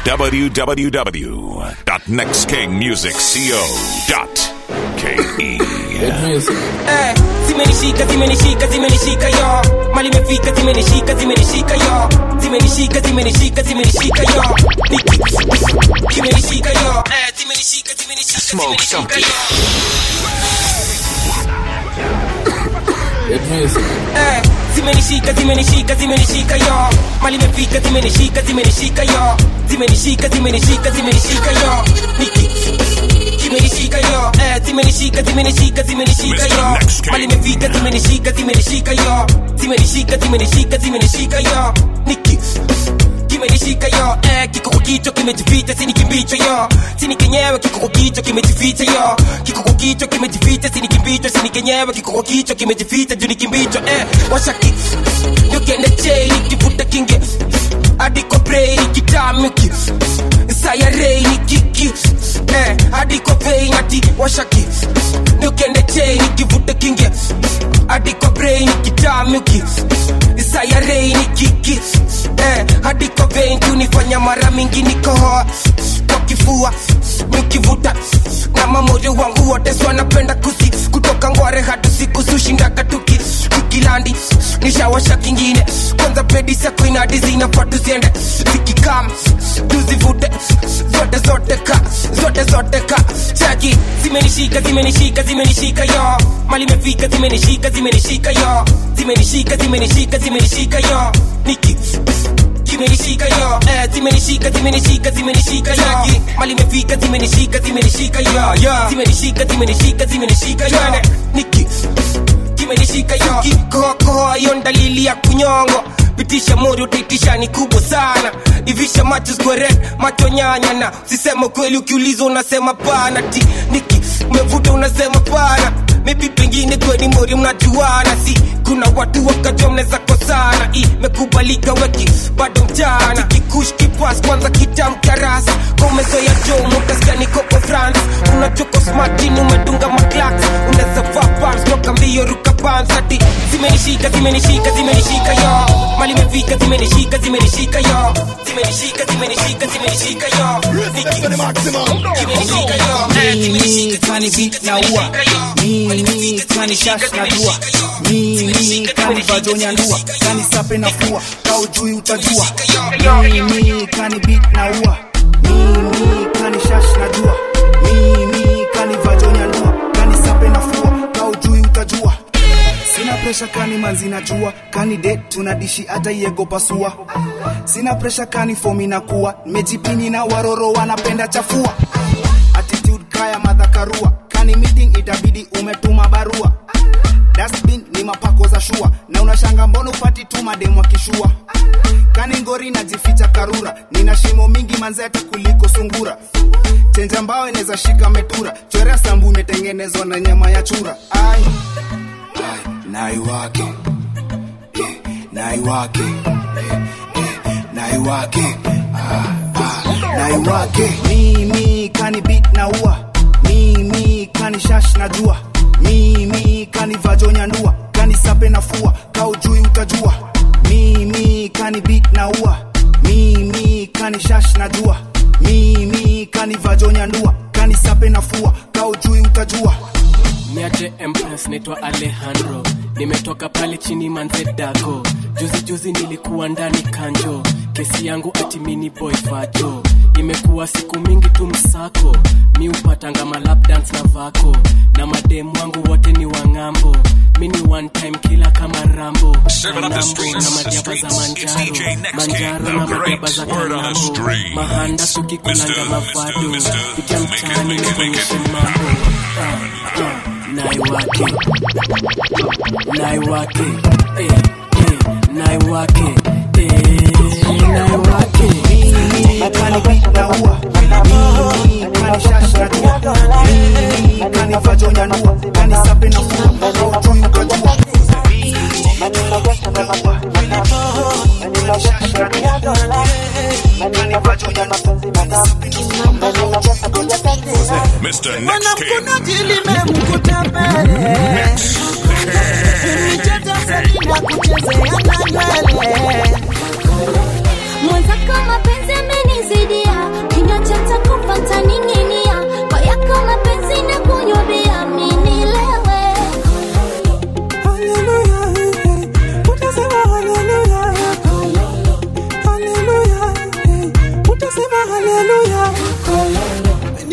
www.nextkingmusicco.ke. Eh, zimenishika zimenishika zimenishika yo mali imefika zimenishika zimenishika yo zimenishika zimenishika zimenishika yo Niki- zimenishika yo eh, zimenishika zimenishika zimenishika yo Eh, zimenishika zimenishika zimenishika yo mali imefika zimenishika zimenishika yo zimenishika zimenishika zimenishika yo Niki- zimenishika yo eh, zimenishika zimenishika zimenishika yo mali imefika zimenishika zimenishika yo zimenishika zimenishika zimenishika yo Niki kimenishika yo eh, kikoko kicho kimejificha sini kimbicho yo sini kenyewe kikoko kicho kimejificha yo kikoko kicho kimejificha sini kimbicho sini kenyewe kikoko kicho kimejificha juu ni kimbicho eh, washaki yokende chei nikivuta kinge adiko brei nikitamuki sayarei nikiki eh, adiko vei nati washaki niokende chei nikivuta kinge adiko brei nikitamuki sayarei nikiki eh, adiko vei kunifanya mara mingi nikohoa kwa kifua nikivuta na mamoyo wangu wote so wanapenda kusi kutoka ngware hadi siku sushindaga tuki tukilandi nishawasha kingine kwanza pedi sako inadi zinafaa tuziende zikikam tuzivute zote zote ka zote zote ka chaki zimenishika zimenishika zimenishika yo mali imefika zimenishika zimenishika yo zimenishika zimenishika zimenishika yo niki zimenishika yo eh, zimenishika zimenishika zimenishika yo mali imefika zimenishika zimenishika yo zimenishika zimenishika zimenishika yo niki kimenishika yo kikohokoho yo dalili ya kunyongo pitisha mori utaitisha ni kubwa sana ivisha macho square macho nyanya na sisema kweli ukiulizwa unasema pana ti niki umevuta unasema pana maybe pengine kweni mori mnajuana si kuna watu wakajua mnaweza kosana imekubalika weki bado mchana kikush kipas kwanza kitamkarasi komezoya jo mukasikia nikopo france unachoko smartini umedunga maklak unaweza vaa pams toka mbio ruka pams ati zimenishika zimenishika zimenishika yo mali imefika zimenishika zimenishika yo zimenishika zimenishika zimenishika yo Niki- zimenishika yo eh, mimi kani beat na ua mimi kani shash na dua mimi kani vajonya ndua kani sape na fua kaujui utajua mimi kani beat na ua mimi kani shash na dua mimi kani vajonya ndua kani sape na fua kaujui utajua sina presha kani manzi najua kani det tunadishi hata iego pasua sina presha kani fomi na kuwa mejipini na waroro wanapenda chafua attitude kaya madhakarua kani meeting itabidi umetuma barua dustbin ni mapako za shua na unashanga mbona upati tu mademu akishua kani ngori najificha karura nina shimo mingi manzeta kuliko sungura chenja mbao inaweza shika metura chorea sambu imetengenezwa na nyama ya chura ai ai nai wake eh, nai wake eh, eh, nai wake ah, ah, nai wake mimi kani beat na ua mimi kani shash na jua mimi kani vajonya ndua kani sape na fua kaujui utajua mimi kani beat na ua mimi kani shash na jua mimi kani vajonya ndua kani sape na fua kaujui utajua Niaje Empress, naitwa Alejandro, nimetoka pale chini manze dago. Juzi juzi nilikuwa ndani kanjo, kesi yangu ati mini boy fajo. Imekuwa siku mingi tu msako, mi upatanga malap dance na vako, na mademu wangu wote ni wang'ambo. Mini one time kila kama Rambo, Serving up the Kanambo streets, na the madiaba za streets. It's manjaro, DJ Next King, manjaro the na great madiaba za word on the kanambo, street. mahanda sukikulanga Mr. mavado, Mr. pitia Make it, mtaani make it, make it. nikuonyeshe mambo. Ah, ah, naiwake naiwake eh, eh, naiwake eh, naiwake mimi kani beat na ua mimi kani shash na jua mimi kani vajonya ndua kani sape na fua kaujui utajua Mr. Next King. mwanamkunaji limemkuta mbele nicheza selina kuchezea na nywele mwenzako mapenzi amenizidi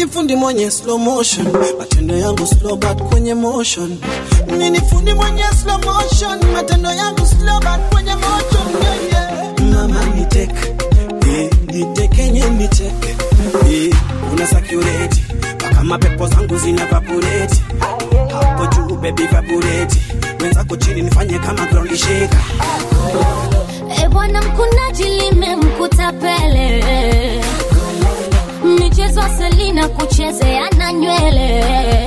fundi mwenye slow motion matendo yangu slow but kwenye motion mimi fundi mwenye slow motion matendo yangu slow but kwenye motion yeah, yeah. mama niteke eh, nitekenye niteke eh, una sakureti mpaka mapepo zangu zina vaporeti hapo juu baby vaporeti wenzako chini nifanye kama ground shaker E bwana mkunaji limemkuta pele michezo selina kuchezea na nywele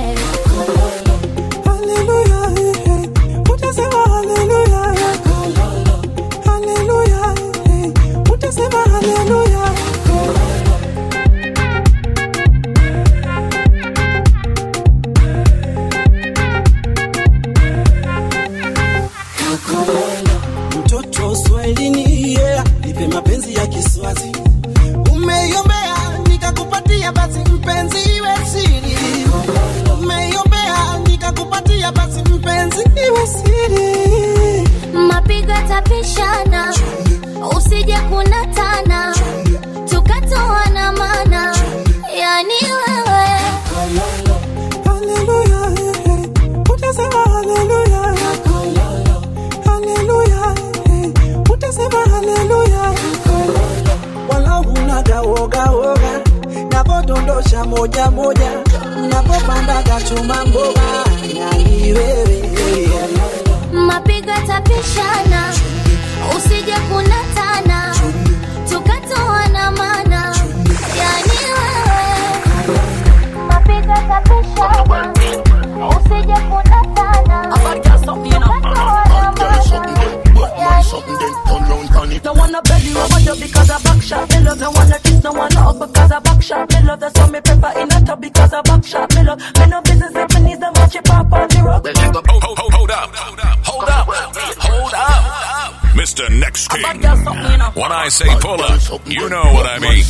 Hallelujah, eh, eh, utasema hallelujah. Hallelujah, eh, utasema hallelujah. Mtoto Swahilini, yeah, nipe mapenzi ya Kiswazi. Umeiombea nikakupatia, basi mpenzi iwe siri. Umeiombea nikakupatia, basi mpenzi iwe siri. mapigo tapishana usije kunatana tukatoana mana yani wewe Hallelujah, eh, eh, utasema hallelujah. Hallelujah, eh, utasema hallelujah. Wala hunaga woga woga, navodondosha moja moja, napopandaga chuma mboga, yani wewe mapigo tapishana usije kunatana tukatoana mana yani wewe mapigo tapishana usije kunatana tukatoana mana No wanna belly rubber you because I back shot. Me love no wanna kiss, no wanna hug because I back shot. Me love the sun me pepper in a tub because I back shot. Me love me no business if me need the match it pop on the rock. Hold, hold, hold, hold up. Hold up. Hold up. Mr. Next King. When I say pull up, you know what I mean.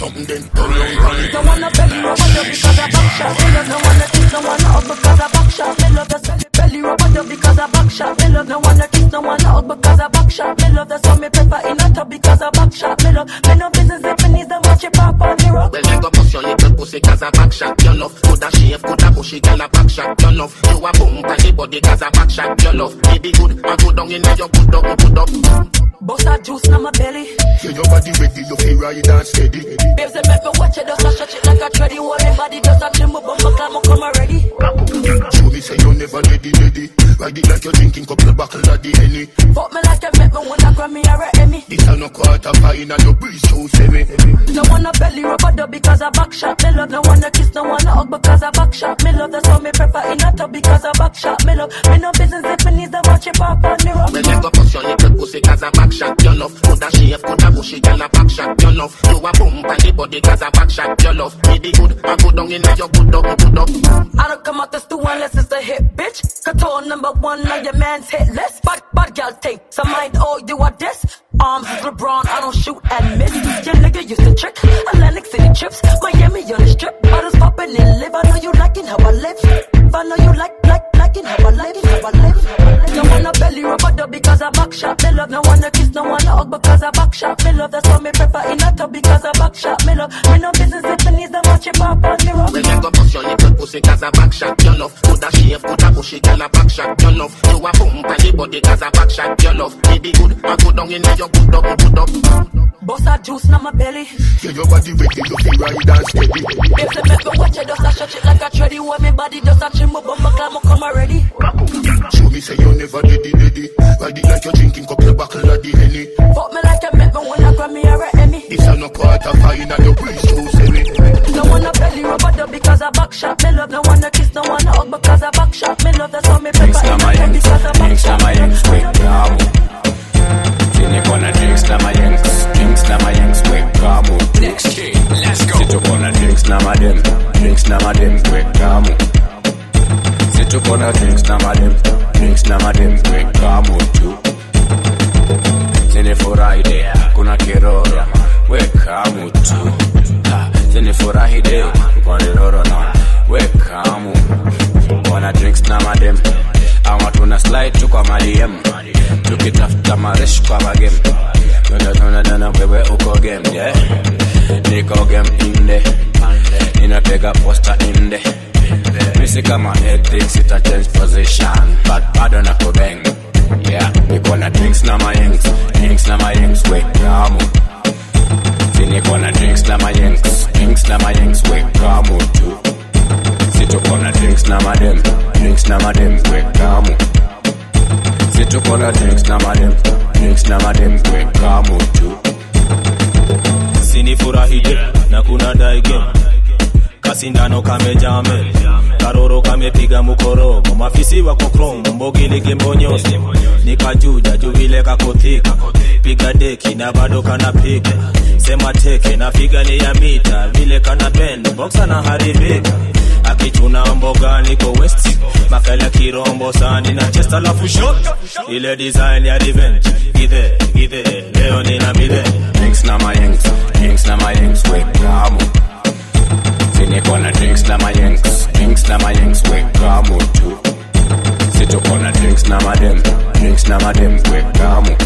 No wanna belly rubber you because I back shot. Me love no wanna kiss, no wanna hug because I back shot. Me love the sun me belly rubber you because I back shot. Me love no wanna kiss, no wanna hug because I back shot. Me love the sun me pepper in a tub because I back shot. Me love me no business if me need the match it pop on the rock. Well, you go bust your little pussy cause a back shot your love. Coulda shave, coulda bushy, girl a back shot your love. You a boom pan the body cause a back shot your love. Baby good, and go down in your good up, good up. Bust that juice in my belly. Feel your body ready, you feel right and steady. Babes, they make me watch it, just a stretch it like a tready. Hold me body, just a chill, move bumper, climb, come already. Show me say you never ready, ready. Ride it like you're drinking couple of buckle of the henny. Fuck me like you make me wanna Grammy or a Emmy. This a no quarter pine and your breeze so semi. No wanna belly rub a dub because I back shot. Me love no wanna kiss, no wanna hug because I back shot. Me love the sun me pepper in a tub because I back shot. Me love me no business if me need the watch it pop on the rock. Well, you go bust your little pussy cause a back shot your love. Coulda shave, coulda bushy, girl a back shot your love. You a boom pan the body cause a back shot your love. Baby good, and go down in your good up, good up. I don't come out the stew unless it's a hit, bitch. Couture number one on your man's hit list. Bad, bad girl take some mind, oh, you are this. Arms is LeBron, I don't shoot and miss. Your nigga used to trick. Atlantic City trips, Miami on the strip. Bottles popping and live. I know you liking how I live. I know you like, like, liking how I live, how I live. No wanna belly rub a dub because I back shot. Me love no wanna kiss, no wanna hug because I back shot. Me love the sun me pepper in a tub because I back shot. Me love me no business if me needs the watch it pop on the rock. Well, you go bust your little pussy cause a back shot your love. Coulda shave, coulda bushy, girl a back shot your love. You a boom pan the body cause a back shot your love. Baby good, and go down in your good up, good up. Bust that juice in my belly. Feel your body ready, you feel right and steady. If they make me watch it, just a stretch it like a tready. When me body just a chill, move bumper climb, come already. Show me say you never ready, ready. Ride it like you're drinking couple of buckle of the henny. Fuck me like you make me wanna Grammy or a Emmy. This a no quarter pine and your breeze too semi. No wanna belly rub a dub because I back shot. Me love no wanna kiss, no wanna hug because I back shot. Me love the sun me pepper Drinks na in the majengs, because I back drinks na shot. majengs, quick kamu. Sini kona drinks na majengs, drinks na majengs, quick kamu. Next King. Let's go. Situ kona drinks na madem, drinks na madem, quick kamu. Situ kona drinks na madem, drinks na madem, quick kamu tu. Sini furahi kuna kiroro, we kamu tu. Ha, Sini furahi de, kuna kiroro na, we kamu. Wana drinks na madem, ama tuna slide tu kwa madiem. Tukitafuta maresh kwa magem. Tuna tuna tuna wewe uko game, yeah. Niko game inde. Ninatega piga posta inde misi kama ethics ita change position but bado na kubeng yeah niko na drinks na mayengs drinks na mayengs we kamu si niko na drinks na mayengs drinks na mayengs we kamu tu si tuko na drinks na madem drinks na madem we kamu si tuko na drinks na madem drinks na madem we kamu tu sinifurahije na kuna daige kasindano kamejame karoro kamepiga mukorogo mafisi wako kromo mbogilige mbonyosi nikajuja juvile kakothika piga deki na bado kanapiga sema teke na figa ni ya mita vile kana bend boksa na haribika akichuna mboga niko west makala kirombo sani na chest alafu shot ile design ya revenge githe githe leo nina midhe drinks na mayengs drinks na mayengs we kamu si niko na drinks na mayengs drinks na mayengs we kamu tu si tuko na drinks na madem drinks na madem we kamu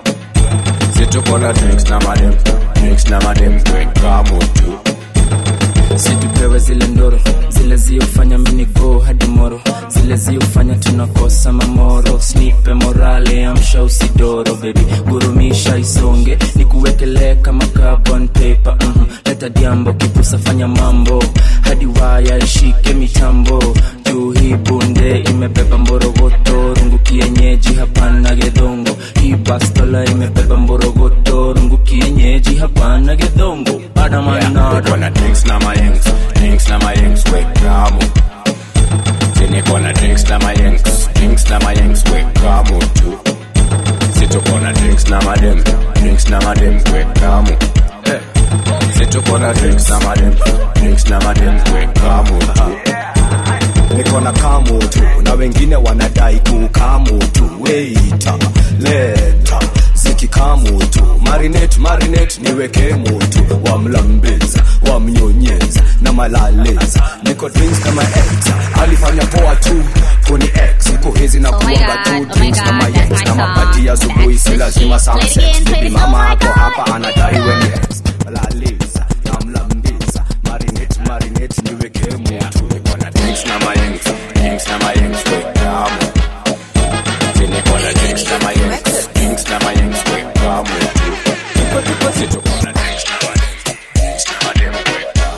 si tuko na drinks na madem drinks na madem we kamu tu situpewe zile ndoro zile ziofanya minigo hadi moro zile ziofanya tunakosa mamoro snipe morale amsha usidoro bebi gurumisha isonge nikuwekelee kama carbon paper mm leta diambo kipusa fanya mambo hadi waya ishike mitambo juu hii bunde imebeba mborogoto rungu kienyeji hapana gedhongo hii bastola imebeba mborogoto rungu kienyeji hapana gedhongo adamanado niko na drinks na mayengs drinks na mayengs we kamu si niko na drinks na mayengs drinks na mayengs we kamu tu si tuko na drinks na madem drinks na madem we kamu Eh. si tuko na drinks na madem drinks na madem we kamu tu niko na kamu tu na wengine wanadai kukamu tu weita leta zikikamu tu marinate marinate niweke mutu wamlambeza wamnyonyeza na malaleza niko drinks kama ex alifanya poa tu kuni ex siku hizi na Oh my kuoga God, tu oh my drinks God, kama that's yex my na song. mapati ya asubuhi si lazima Play it sunset again, play bibi it, oh mama my ako God. hapa anadai weni ex laleza namlambeza marinate marinate niweke mutu niko na drinks na mayengs drinks na mayengs we kamu si niko na drinks na mayengs drinks na mayengs we kamu tu si tuko na drinks na madem drinks na madem we kamu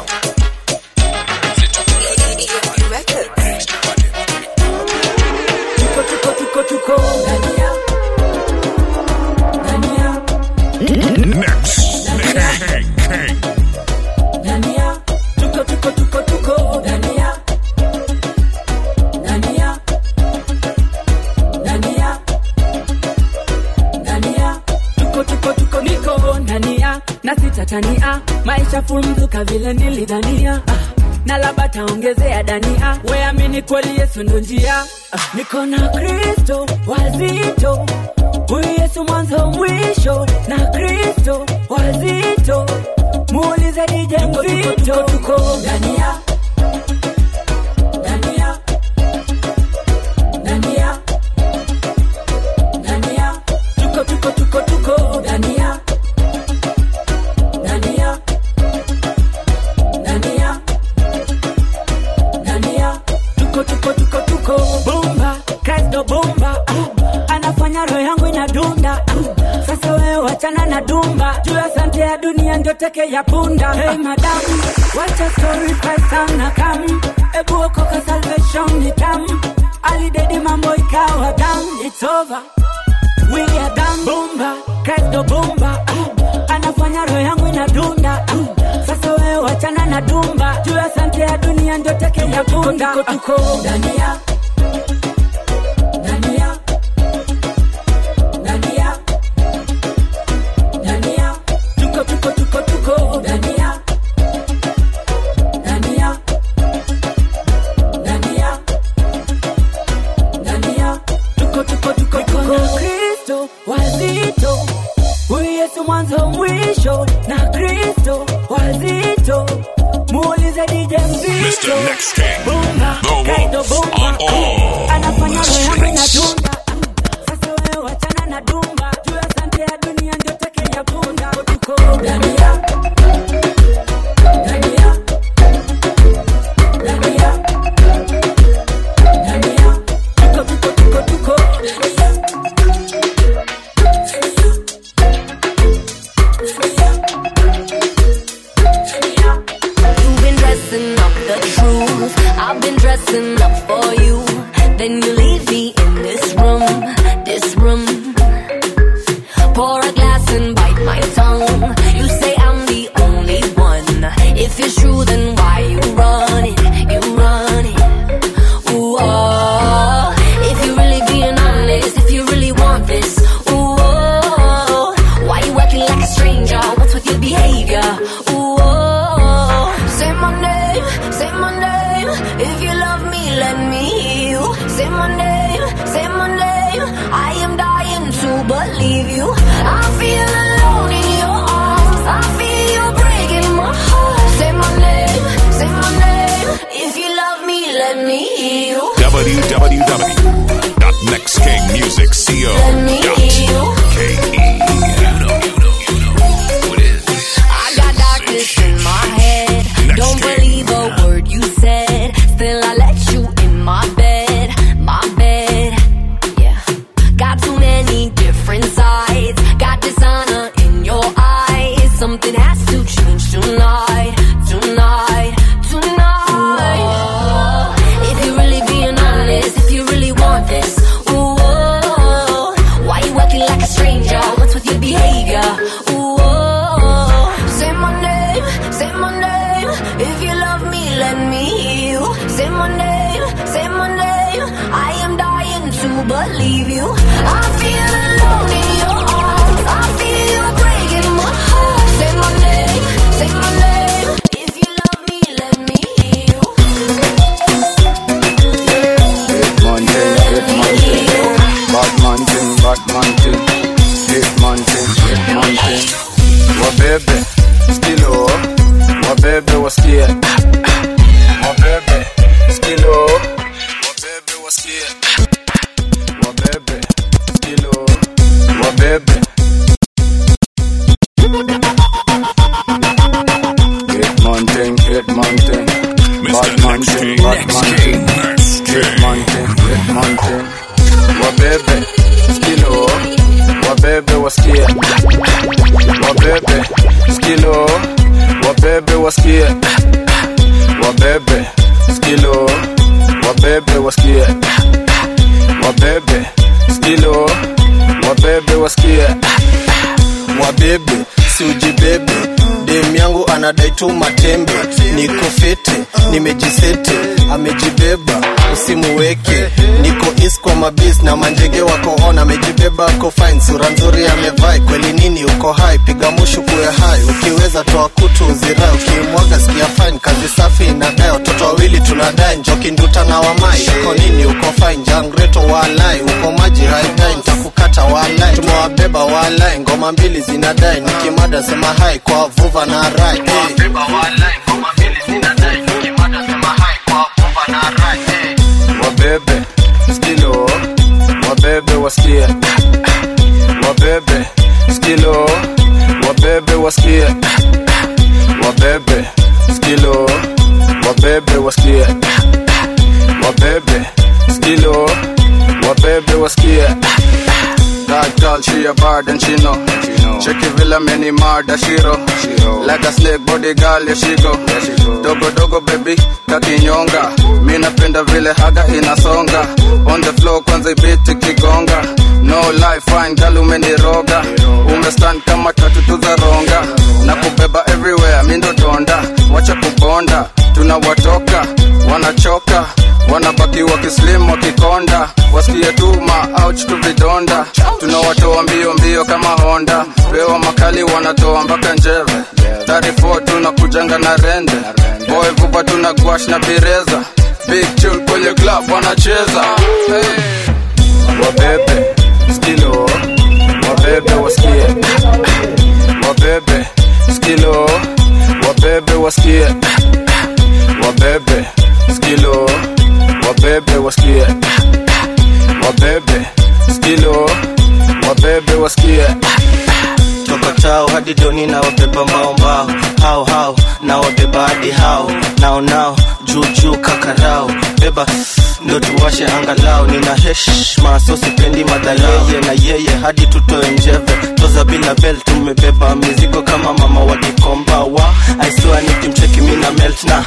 si tuko na drinks na madem drinks na madem Tuko tuko tuko tuko Dania Dania Next. King. King. Dania Tuko tuko tuko tuko Dania Dania Dania Dania Tuko tuko tuko niko Dania na sitatania maisha fumzuka vile nilidhania ah. na labda taongezea dania weamini kweli yesu ndo njia ah. niko na kristo wazito huyu yesu mwanzo mwisho na kristo wazito muulize dj mzito tuko dania dania dania dania tuko tuko tuko tuko dania dania dania dania tuko tuko tuko tuko bomba kristo bomba ah. anafanya roho yangu inadunda ah. sasa wewe wachana na dumba juu ya sante ya dunia ndio teke ya punda hey madamu wacha story sana kam ebu okoka salvation ni tamu alidedi mambo ikawa down it's over we are done bomba kristo bomba ah. anafanya roho yangu inadunda ah. sasa wewe wachana na dumba juu ya sante ya dunia ndio teke ya punda tuko tuko dania dania dania dania tuko tuko tuko tuko dania dania dania dania tuko tuko tuko tuko kristo wazito huyu yesu mwanzo mwisho na kristo wazito muulize dj mzito Mr. Next King. bomba The kaido wolf bomba on all anafanya the roho yangu streets. inadunda sasa wewe wachana na dumba juu ya sante ya dunia ndio teke ya punda tuko dania dania the truth. I've been dressing up for you. Then you leave me in this room, this room. Pour a glass and bite my tongue. You say I'm the only one. If it's true, then why you run it? You run it. Ooh, oh. If you really being honest, if you really want this, ooh, oh. Why you acting like a stranger? What's with your behavior? Ooh, oh. Say my name, say my name. If you love me, let me hear you. Say my name, say my name. I am dying to believe you. I feel alone in your arms. I feel you breaking my heart. Say my name, say my name. If you love me, let me hear you. I got darkness in my head. Don't believe a word you said. Still, I let you in my bed, my bed. Yeah. Got too many different sides. Got dishonor in your eyes. Something has to change tonight, tonight, tonight. If you really being honest, if you really want this, ooh, oh, why you acting like a stranger? What's with your behavior? Ooh, oh, say my name, say my name. If you love me, let me hear you. Say my name, say my name. I am dying to believe you. I feel alone in your arms. I feel you breaking my heart. Say my name, say my name. If you love me, let me hear you. Bad man thing, bad man thing, hit man thing, hit man thing. Wabebe, skilo, wabebe wasikie. Wabebe, skilo, wabebe wasikie. Wabebe, skilo, wabebe. Hit man thing, hit man thing. Bad man thing, bad man thing. Hit man thing, hit man thing. Wabebe, skilo, wabebe wasikie. Wabebe, skilo, wabebe wasikie. Wabebe, skilo, wabebe wasikie. Wabebe, skilo, wabebe wasikie. wabebe si ujibebe dem yangu anadai tu matembe niko fete nimejisete amejibeba usimuweke niko is kwa mabis na manjege wako on amejibeba ako fine sura nzuri amevai kweli nini uko hai piga mushu kuwe hai ukiweza toa kutu uzirai ukimwaga sikia fine kazi safi inadai watoto wawili tunadai njoki nduta na wamai uko nini uko fine jangreto walai uko maji haidai ntakukata walai tumewabeba walai ngoma mbili zinadai nikimada sema hai kwa vuva na rai hey. Wabebe, skilo, wabebe wasikie. Wabebe, skilo, wabebe wasikie. Wabebe, skilo, wabebe wasikie. Wabebe, skilo, wabebe wasikie. That girl, she a bad and she know. Check it villa many murder shiro. Like a snake body girl, yeah she go. Dogo dogo baby, kakinyonga. Mi napenda vile haga inasonga. On the floor kwanza ibiti kigonga. No life fine girl umeniroga. Umestand kama tatu tu za ronga. Na kubeba everywhere, mi ndo donda. Wacha kubonda, tunawatoka, wanachoka wanabaki wakislim wakikonda wasikie tu maouch tu vidonda tunawatoa mbio mbio kama honda pewa makali wanatoa mpaka njeve 34 tunakujanga na rende boy vupa tuna gwash na bireza big tune kwenye club wanacheza hey. wabebe skilo wabebe wasikie wabebe skilo wabebe wasikie wabebe skilo wabebe wasikie wabebe skilo wabebe wasikie toka tao hadi doni na wabeba mbao mbao hao hao na wabeba hadi hao nao nao juu juu kakarao beba ndo tuwashe angalau nina heshma so sipendi madhaleye na yeye hadi tutoe njeve toza bila bel tumebeba mizigo kama mama wa gikomba wa aiswa nikimcheki mina melt na ako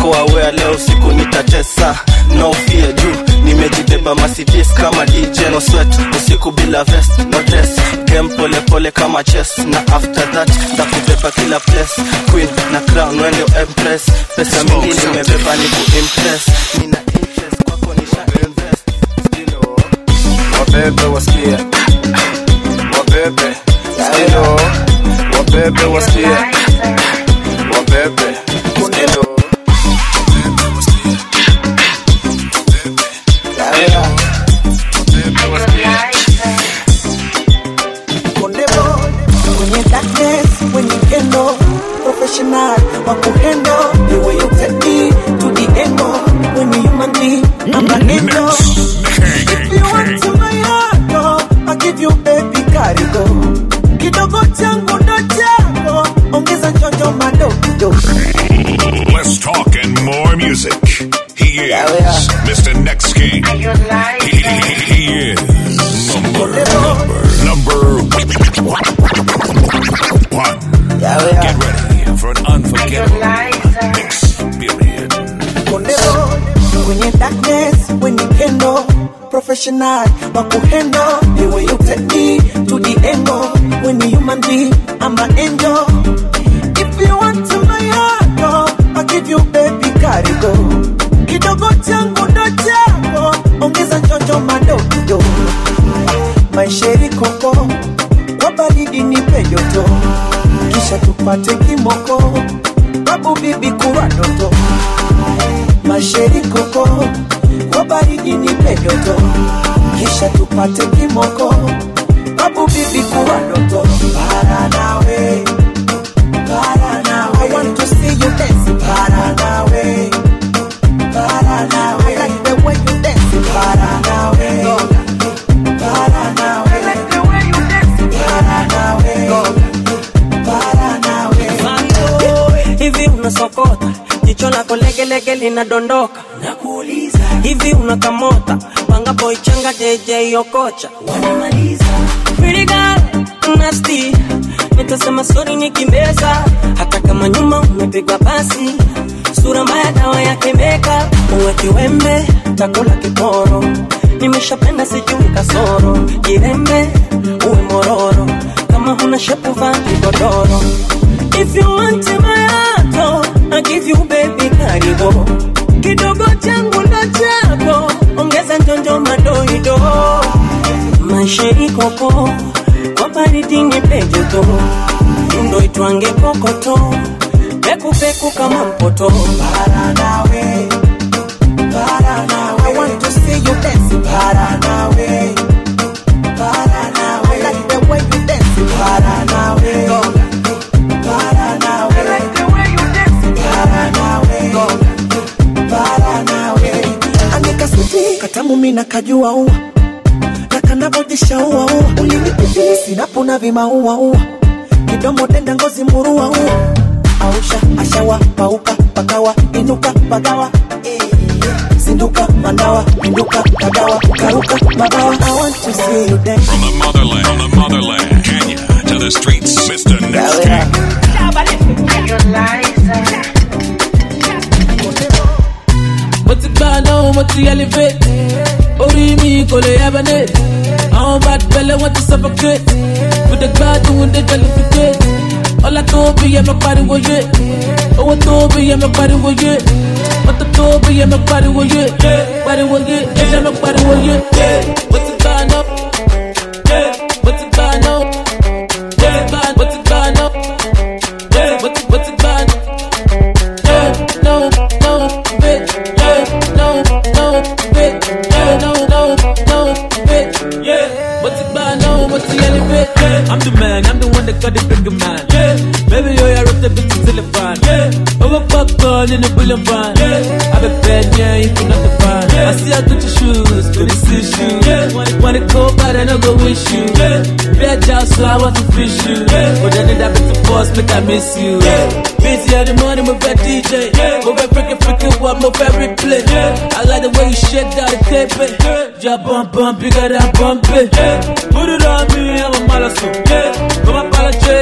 niko aware leo usiku nitatesa no fear juu nimejibeba masidis kama dj no sweat usiku bila vest no dress game pole pole kama chess na after that ndakubeba kila place queen na crown wende empress pesa mingi nimebeba ni kuimpress nina interest kwako nisha invest wabebe wasikie wabebe skilo wabebe wasikie wabebe skilo Konde boy, kwenye darkness, when you can know, professional, wakuhendo, the way you take me to the end, when you human being, I'm an angel. If you want to my heart, oh, I'll give you baby karigo. Kidogo changu ndo chako, ongeza njonjo madogo. Let's talk and more music. He is Mr. Next King. He, he- he is number, number, number one. Get ready for an unforgettable experience. Konde boy, kwenye darkness, when you can know, professional, wakuhendo, the way you take me to the end, when you human being, I'm an angel. If you want to my heart, oh, I'll give you baby karigo. Kidogo changu ndo chako, ongeza njonjo madogo. Maisheri koko, kwa baridi nipe joto, kisha tupate kimoko, babu bibi kuwa doto. Masheri koko, kwa baridi nipe joto, kisha tupate kimoko, babu bibi kuwa doto. Para nawe, para nawe, I want to see you dance. Para nawe, para nawe, I like the way you dance. Para nawe, para nawe, I like the way you dance. Para nawe, para nawe. hivi unasokota jicho lako legelege linadondoka nakuuliza hivi unakamota panga boy changa jj okocha wanamaliza Pretty girl, nasty nitasema sori nikimbeza hata kama nyuma umepigwa basi sura mbaya dawa yake meka uwe kiwembe takula kiporo nimeshapenda sijui kasoro jirembe uwe mororo kama huna shepu vaa kigodoro If you want my heart, oh, I give you baby karibu kidogo changu ndo chako ongeza njonjo madoido maisha ikoko kwa baridi nipe joto ndo itwange kokoto pekupeku kama mpoto Para nawe, para nawe, I want to see you dance. Para nawe, para nawe, I like the way you dance. Para nawe, para nawe, I like the way you dance. Para nawe, para nawe. Anika suti katamu mina kajua ua na kanavojisha ua ua ulinipitia sinapuna vimaua ua kidomo denda ngozi murua ua ausha ashawa pauka pakawa inuka pagawa eh, zinduka mandawa pinduka kagawa karuka mabawa I want to see you dance From the motherland, from the motherland, Kenya to the streets, Mr. Next King. mo ti gbà náà mo ti elevate orí mi kò lè hibernate àwọn bad belle wọ́n ti suffocate mo dé gbádùn mo dé jollificate ọlá tó bí yẹ mọ pariwo yé owó tó bí yẹ mọ pariwo yé mọ́tò tó bí yẹ mọ pariwo yé pariwo yé ẹ̀jẹ̀ mọ pariwo yé mo ti gbà náà mo ti gbà náà mo ti gbà mo ti gbà náà mo ti mo ti gbà náà. Yeah, no, no, bitch. Yeah, no, no, bitch. Yeah, no, no, no, bitch. Yeah, but it's by no, but it's elevate. Yeah, I'm the man, I'm the one that got the bigger man. Yeah, baby, yo, I wrote the bitch till the fan. Yeah, over popcorn in the bullion van. Yeah, I be bad, yeah, you can not the fan. Yeah, I see I got your shoes, but it's issue. Yeah, wanna, wanna go, but I no go wish you. Yeah, bad job, so I want to fish you. Yeah, but then that bitch the boss, make I miss you. Yeah, busy at the morning, move that DJ. Yeah, move that freaking freaking what, move every play. Yeah, I like the way you shake down the tape. Yeah, yeah, bump, bump, bigger than bump it. Yeah, put it on me, I'm a malasso. Yeah, come on, pala trade, dale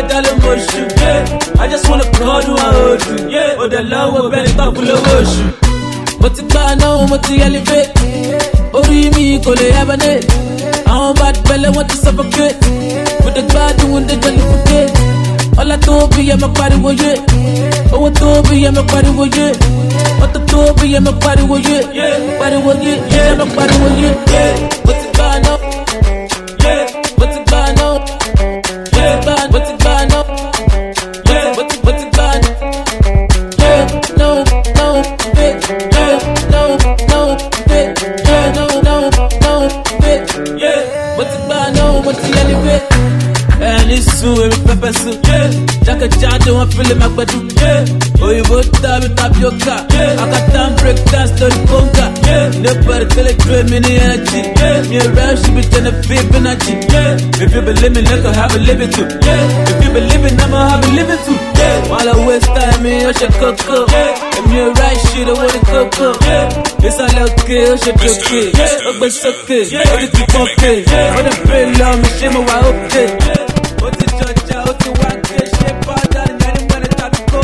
oṣù. Yeah. I just wanna kọ́ ọdún wa oṣù. Yeah. Ó dẹ̀ lọ́wọ́ bẹ́ẹ̀ nípa fún lọ́wọ́ oṣù. Mo ti gbà náà mo ti elevate. Orí mi kò lè hibernate. Àwọn bad belle wọ́n ti suffocate. Mo dẹ̀ gbádùn wọn dẹ̀ jollificate. Ọlá tó bí yẹ máa pariwo yé. Owó tó bí yẹ máa pariwo yé. Ọtọ tó bí yẹ máa pariwo yé. Pariwo yé, yẹ máa pariwo yé. Mo ti gbà náà. Mo ti gbà náà. Mo ti gbà náà. Mo ti mo ti gbà náà. Yeah, no, no, bitch. Yeah, no, no, bitch. Yeah, no, no, no, bitch. Yeah, mo ti gbà náà, mo ti elevate. ẹni sun èmi pẹpẹ sun. jákèjádé wọn fílẹ̀ máa gbẹdú. òyìnbó tàbí tapioca. akata ń break dance lórí kóńgà. nobody tẹ́lẹ̀ gbé mi ní energy. mi ò rẹ́ ṣubi jẹ́nẹ̀ fi bínàjì. if you believe me lẹ́kọ̀ọ́ have a living too. if you believe me náà mo have a living too. wọ́n lọ waste time mi ó ṣe kókó. èmi ò rẹ́ ṣe owó ní kókó. ìsàlẹ̀ òkè ó ṣe dòkè. ó gbé sókè ó ti ti pọ́kè. ó dẹ̀ pé lọ mi ṣé mo wà ókè. ó ti jọjà ó ti wá ké ṣe bọ́dà ní ẹni mọ́ni tàbí kó.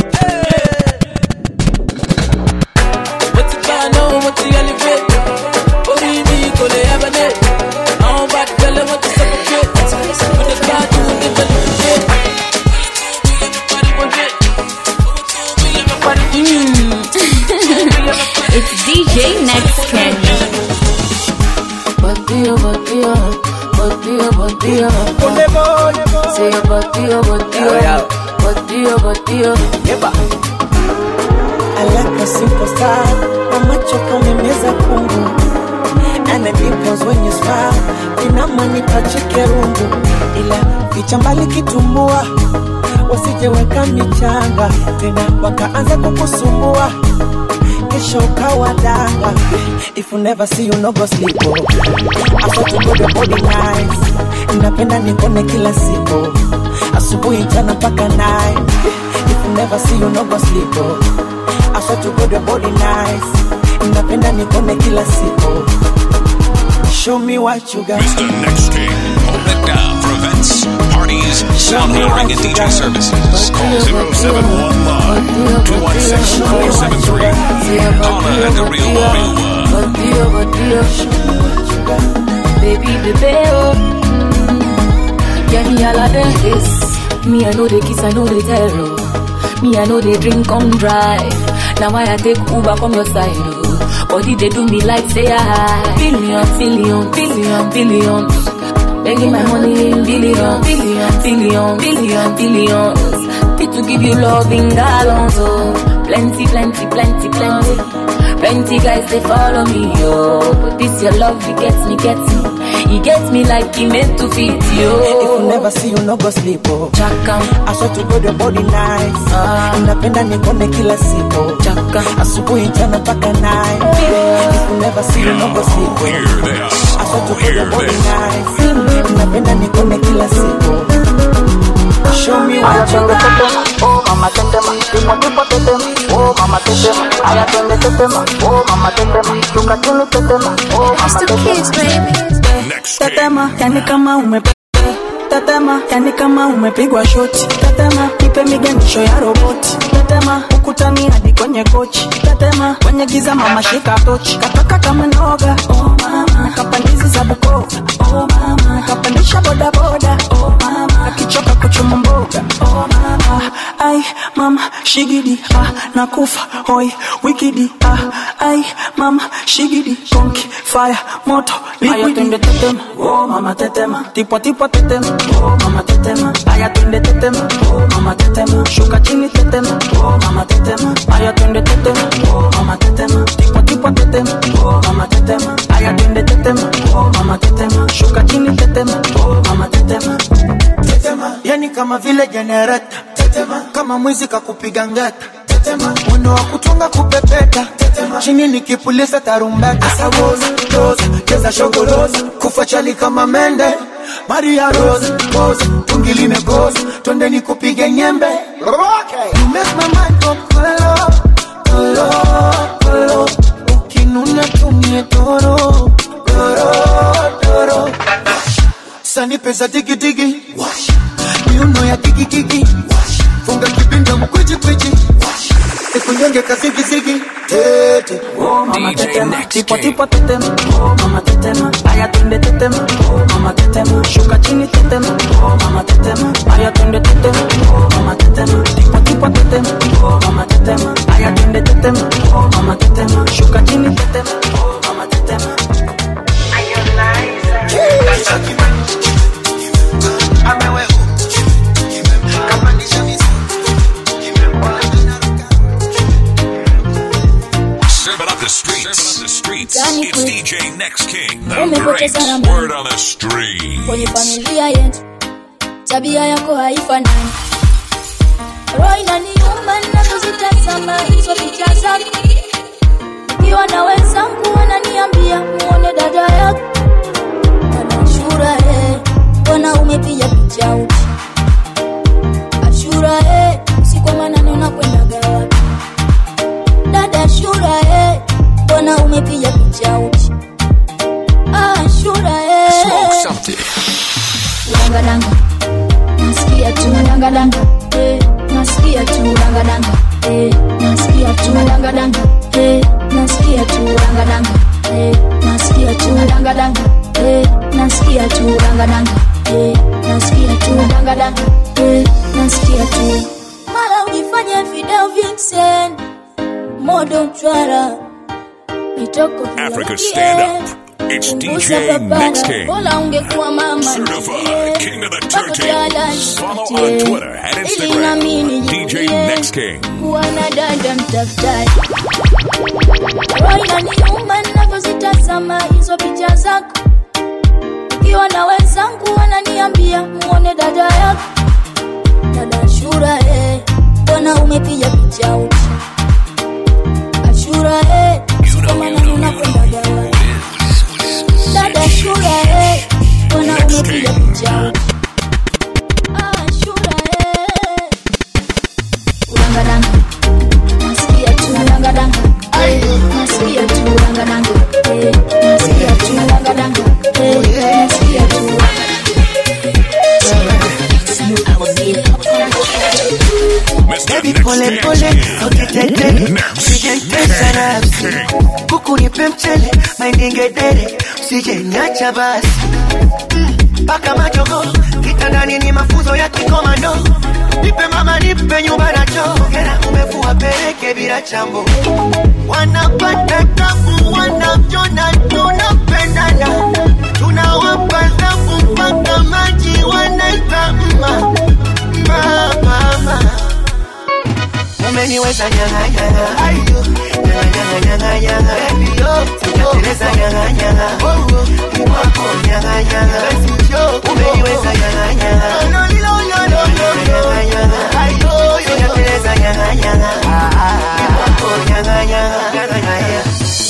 mo ti gbà náà mo ti elevate. orí mi kò lè hibernate. àwọn bá tẹ́lẹ̀ wọ́n ti suffocate. mo ti gbádùn ó ti jollificate. It's DJ Next Candy. Botio, botio, botio, botio. Say a botio, botio, botio, botio. I like a simple style. Mamacho kamemeza kungu. And the dimples when you smile. Inamanipa chikerungu. Ila picha mbali kitumbua. Wasijeweka michanga. Tena wakaanza kukusumbua. Kesho ukawa danga. If you never see you no go sleep. Oh. I thought to go the body nice. Napenda nikone kila siku. Asubuhi jana mpaka night. If you never see you no go sleep. Oh. I thought to go the body nice. Napenda nikone kila siku. Show me what you got. Mr. Next King. Hold it down for events, parties, sound hearing, and DJ services. Call 0711 216 473. Donna and the Real Warrior. Botio, botio. Baby, baby, oh. Mm. Get me all of this. Me, I know the kiss, I know the terror. Me, I know the drink come drive. Now I take Uber from your side, oh. Body they do me like say I billion, billion, billion, billions. Begging my money in billion, billion, billion, billion, billions. Fit to give you love in gallons, oh. Plenty, plenty, plenty, plenty. Plenty guys they follow me, oh. But this your love, it gets me, gets me. It gets me like he meant to fit you. If you never see you no go sleep oh. Chaka. I saw to go the body nice. Ah. Napenda nikone kila siku. Chaka. Asubuhi jana mpaka night. If you never see you no go sleep oh. Hear this. I saw to go Hear the body this. nice. Napenda nikone kila siku. Show me Aya what you twende got. tetema, oh mama tetema, ndipo ndipo tetema, oh mama tetema. Aya twende tetema, oh mama tetema, shuka chini tetema, oh mama tetema. tetema yani kama ume tetema yani kama umepigwa shoti tetema nipe miganisho ya roboti tetema ukutani hadi kwenye kochi tetema kwenye giza mama shika tochi kataka kama noga oh mama kapandizi za bukova oh mama kapandisha bodaboda oh mama akichoka kuchuma mboga oh mama ai mama shigidi ah nakufa hoi wikidi ah ai mama shigidi konki fire moto Aya liquidi twende tetema, oh mama tetema tipo tipo tetema oh mama tetema aya twende tetema oh mama tetema shuka chini tetema oh mama tetema aya twende tetema oh mama tetema tipo tipo tetema oh mama tetema aya twende tetema oh mama tetema shuka chini tetema oh mama tetema Tetema, yani kama vile jenereta Tetema, kama mwizi kakupiga ngeta Tetema, mwendo wa kutunga kupepeta Tetema, chini nikipuliza tarumbeta Asawoza, roza, keza shogoroza Kufa chali kama mende Maria Rose, pose, tungi limegoza Twende nikupige nyembe You make my mind go kolo, kolo, kolo Ukinuna tumie toro, toro, toro Sani pesa digi digi Miuno ya kiki kiki nataka siki siki tete Oh, mama tetema, tipo tipo tetema, oh mama tetema, aya twende tetema, oh mama tetema, shuka chini tetema, oh mama tetema, aya twende tetema, oh mama tetema, tipo tipo tetema, oh mama tetema, aya twende tetema, oh mama tetema, shuka chini tetema, oh mama tetema. Serving up the streets. Serving up the streets. Danny It's Quick. DJ Next King. The Umepoteza great namba. word on the street. kwenye familia yetu, tabia yako haifanani. Roho inaniuma ninapozitazama hizo picha zako, ukiwa na wenzangu wananiambia muone dada yako dada Ashura, eh, mbona umepiga picha uchi? Ashura, eh, usiku wa manane unakwendaga wapi? Dada Ashura, eh, mbona umepiga picha uchi? Ah, Ashura, eh. Danga danga, nasikia tu danga danga, eh, nasikia tu danga danga, eh, nasikia tu danga danga, eh, nasikia tu danga danga, eh, nasikia tu danga danga, eh, nasikia tu danga danga, eh, nasikia tu danga danga, eh, nasikia tu. Mara ujifanye video vixen, modo chwara, mitoko Africa stand up. It's DJ Next King. Bola ungekuwa mama Certified King of the Turntables. Follow on nitie. Twitter and Ili nami Instagram. DJ nijivunie Next King. kuwa na dada mtafutaji. Roho inaniuma ninapozitazama hizo picha zako, ukiwa na wenzangu wananiambia muone dada yako, dada Ashura, eh, mbona umepiga picha uchi? Ashura, eh, siku manani unakwendaga wapi? Dada Ashura, eh, mbona umepiga picha uchi? Ah, Ashura, eh. Udangadanga, nasikia tu udangadanga, eh, nasikia tu udangadanga, eh, nasikia tu udangadanga, eh, nasikia tu Baby pole pole, ukitetele, usijentesa nafsi kuku nipe mchele, maindingedere, usijenyacha basi mpaka majogo kitandani ni mafunzo ya kikomando nipe mama nipe nyumba na choo Hera umevua peleke bila chambo wanapata tabu wanavyona tunapendana tunawapa zafu mpaka maji wanaita mma mma mama umeniweza nyang'anyanga ayo nyang'anyang'anyang'anyanga baby yo sijateleza nyang'anyanga ikwako nyang'anyanga umeniweza nyang'anyanga nyang'anyanga ayo sijateleza nyang'anyanga ikwako nyang'anyanga nyang'anyanga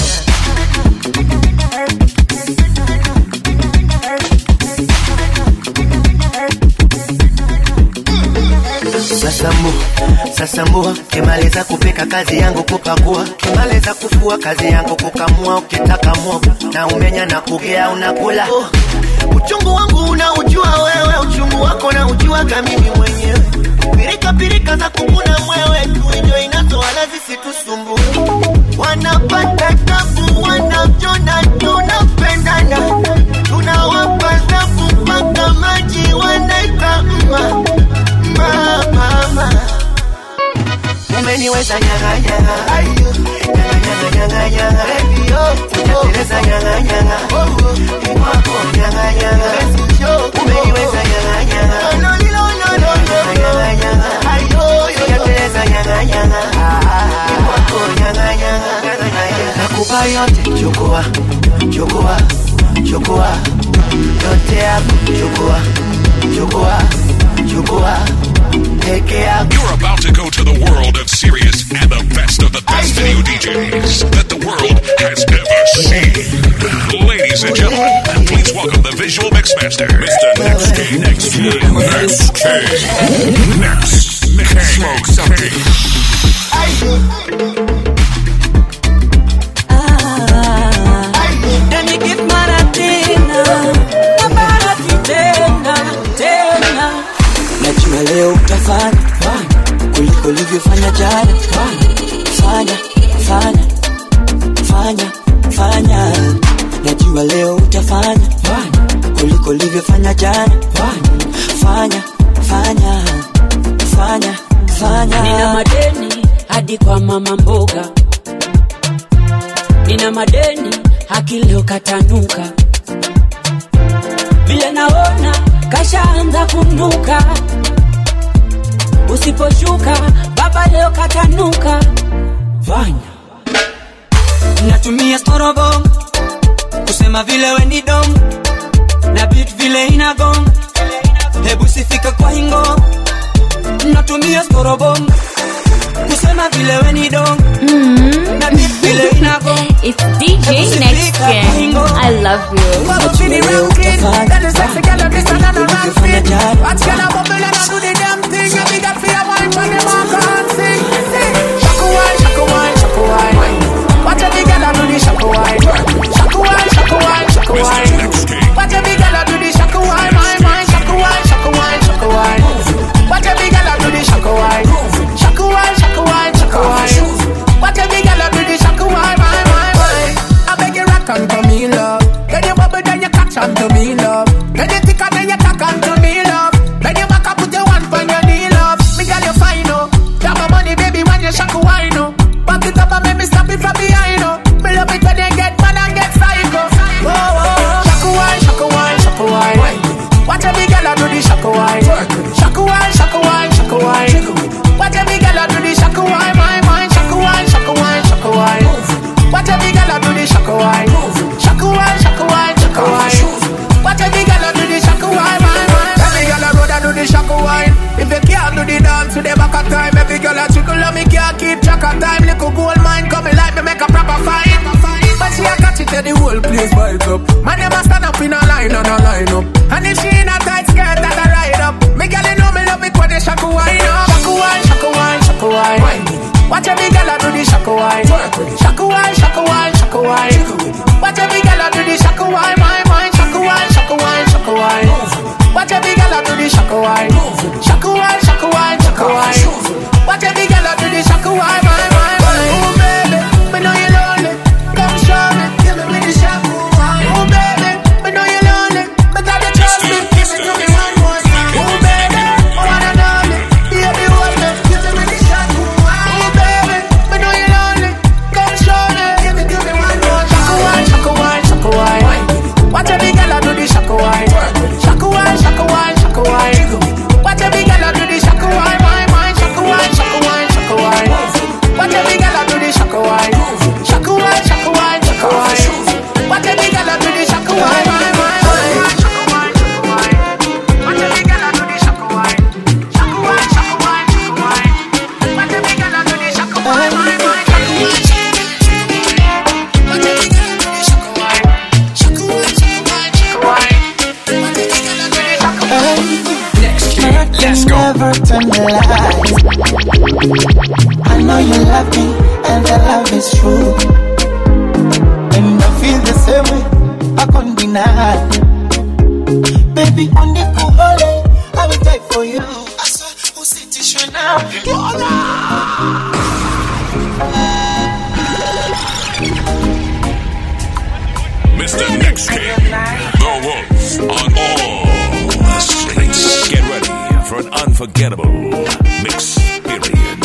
Sasambu, sasambua, kimaliza kupika kazi yangu kupakua, kimaliza kufua kazi yangu kukamua, ukitaka mwogo na umenya na kugea unakula. Oh, uchungu wangu unaujua wewe, uchungu wako na ujuaga mimi mwenyewe. Pirika pirika za kukuna mwewe, tuijo inatoala zisitusumbue. Wanapata tabu, wanavyona tunapendana, tunawapa zafu mpaka maji wanaita mma mama mama umeniweza nyang'anyanga ayo nyang'anyang'anyanga baby yo sijateleza nyang'anyanga ikwako nyang'anyanga umeniweza nyang'anyanga nyang'anyanga ayo sijateleza nyang'anyanga ikwako nyang'anyanga nakupa yote chukua chukua chukua yote yako chukua chukua chukua peke yako You're about to go to the world of serious and the best of the best video DJs that the world has ever seen. Ladies and gentlemen, please welcome the visual mixmaster, Mr. Next King. Next King. Next King. Next King. Smoke something. Dani give mara tena, mara tena, tena. Najua leo utafanya fanya kuliko ulivyofanya jana, fanya fanya ulivyofanya jana fanya fanya fanya fanya nina madeni hadi kwa mama mboga nina madeni hakileo katanuka vile naona kashaanza kunuka usiposhuka baba leo katanuka fanya natumia storobong kusema vile weni dom na bit vile inagong hebu sifika kwa hingo natumia storobong kusema vile weni dom na bit vile inagong It's DJ Next Gen. I love you. Onto me, love. Then you bubble, then you catch onto me, love. Then you thick and then you tack onto me, love. Then you back up, put your one on your knee, love. Me girl, you fine, oh. Got my money, baby, when you shack wine, oh. Back it up and make me stop it from behind, oh. Me love it when you get mad and get psycho. Oh, oh, oh. Shack wine, shack wine, shack wine. Watch every girl I do the shack wine. Shack wine, shack wine, shack wine. Watch every girl I do the shack wine, my mind. Shack wine, shack wine, shack wine. Watch every girl I do the shack wine. Shack wine, shack wine, shack wine. Watch every girl I do the shack wine, my mind. Every girl I road I do the shack wine. If you can't do the dance, to the back of time. Every girl I trickle on me can't keep track of time. Little gold mine coming like me make a proper fight. But she a catch it till the whole place bites up. Man, them a stand up in a line and a line up. And if she in a tight skirt, that a ride up. Me girl, you know me love it when they shack wine up. Shack wine, shack wine, shack wine. Watch every girl I do the shack wine. Shack wine, shack wine, shack wine. Watch every girl I do the shack wine, my mind. Shack wine, shack wine, shack wine. Watch every girl I do the shack wine. Shack wine, shack wine, shack wine. Watch every girl I do the shack wine, my mind. Oh baby, me know you lonely. Come show me, give me with the shack wine. Oh baby, me know you lonely. But I don't trust me, give it to me one more time. Oh baby, I wanna know me, baby, hold me, give me with the shack wine. Oh baby, me know you lonely. Come show me, give it to me one more time. Shack wine, shack wine, shack wine. Watch every girl I do the shack wine. Shack wine, shack wine, shack wine. Watch every girl I do the shack wine, my mind. Shack wine, shack wine, shack wine. Watch every girl I do the shack wine. Shack wine, shack wine, shack wine. Watch every girl I do the shack wine, my mind. Watch every girl I do the shack wine. Shack wine, shack wine, shack wine. Watch every girl I do the shack wine, my mind. Shack wine, Watch every girl I do the shack wine. Shack wine, shack wine, shack wine. Watch every girl I do the shack wine. Let's go. Never tell me lies. I know you love me, and the love is true. And I feel the same way. I can't deny. Baby, on the cool holiday, I will die for you. I saw who sit issue now. Mr. Next King, the Wolf on all streets. Get ready for an unforgettable experience.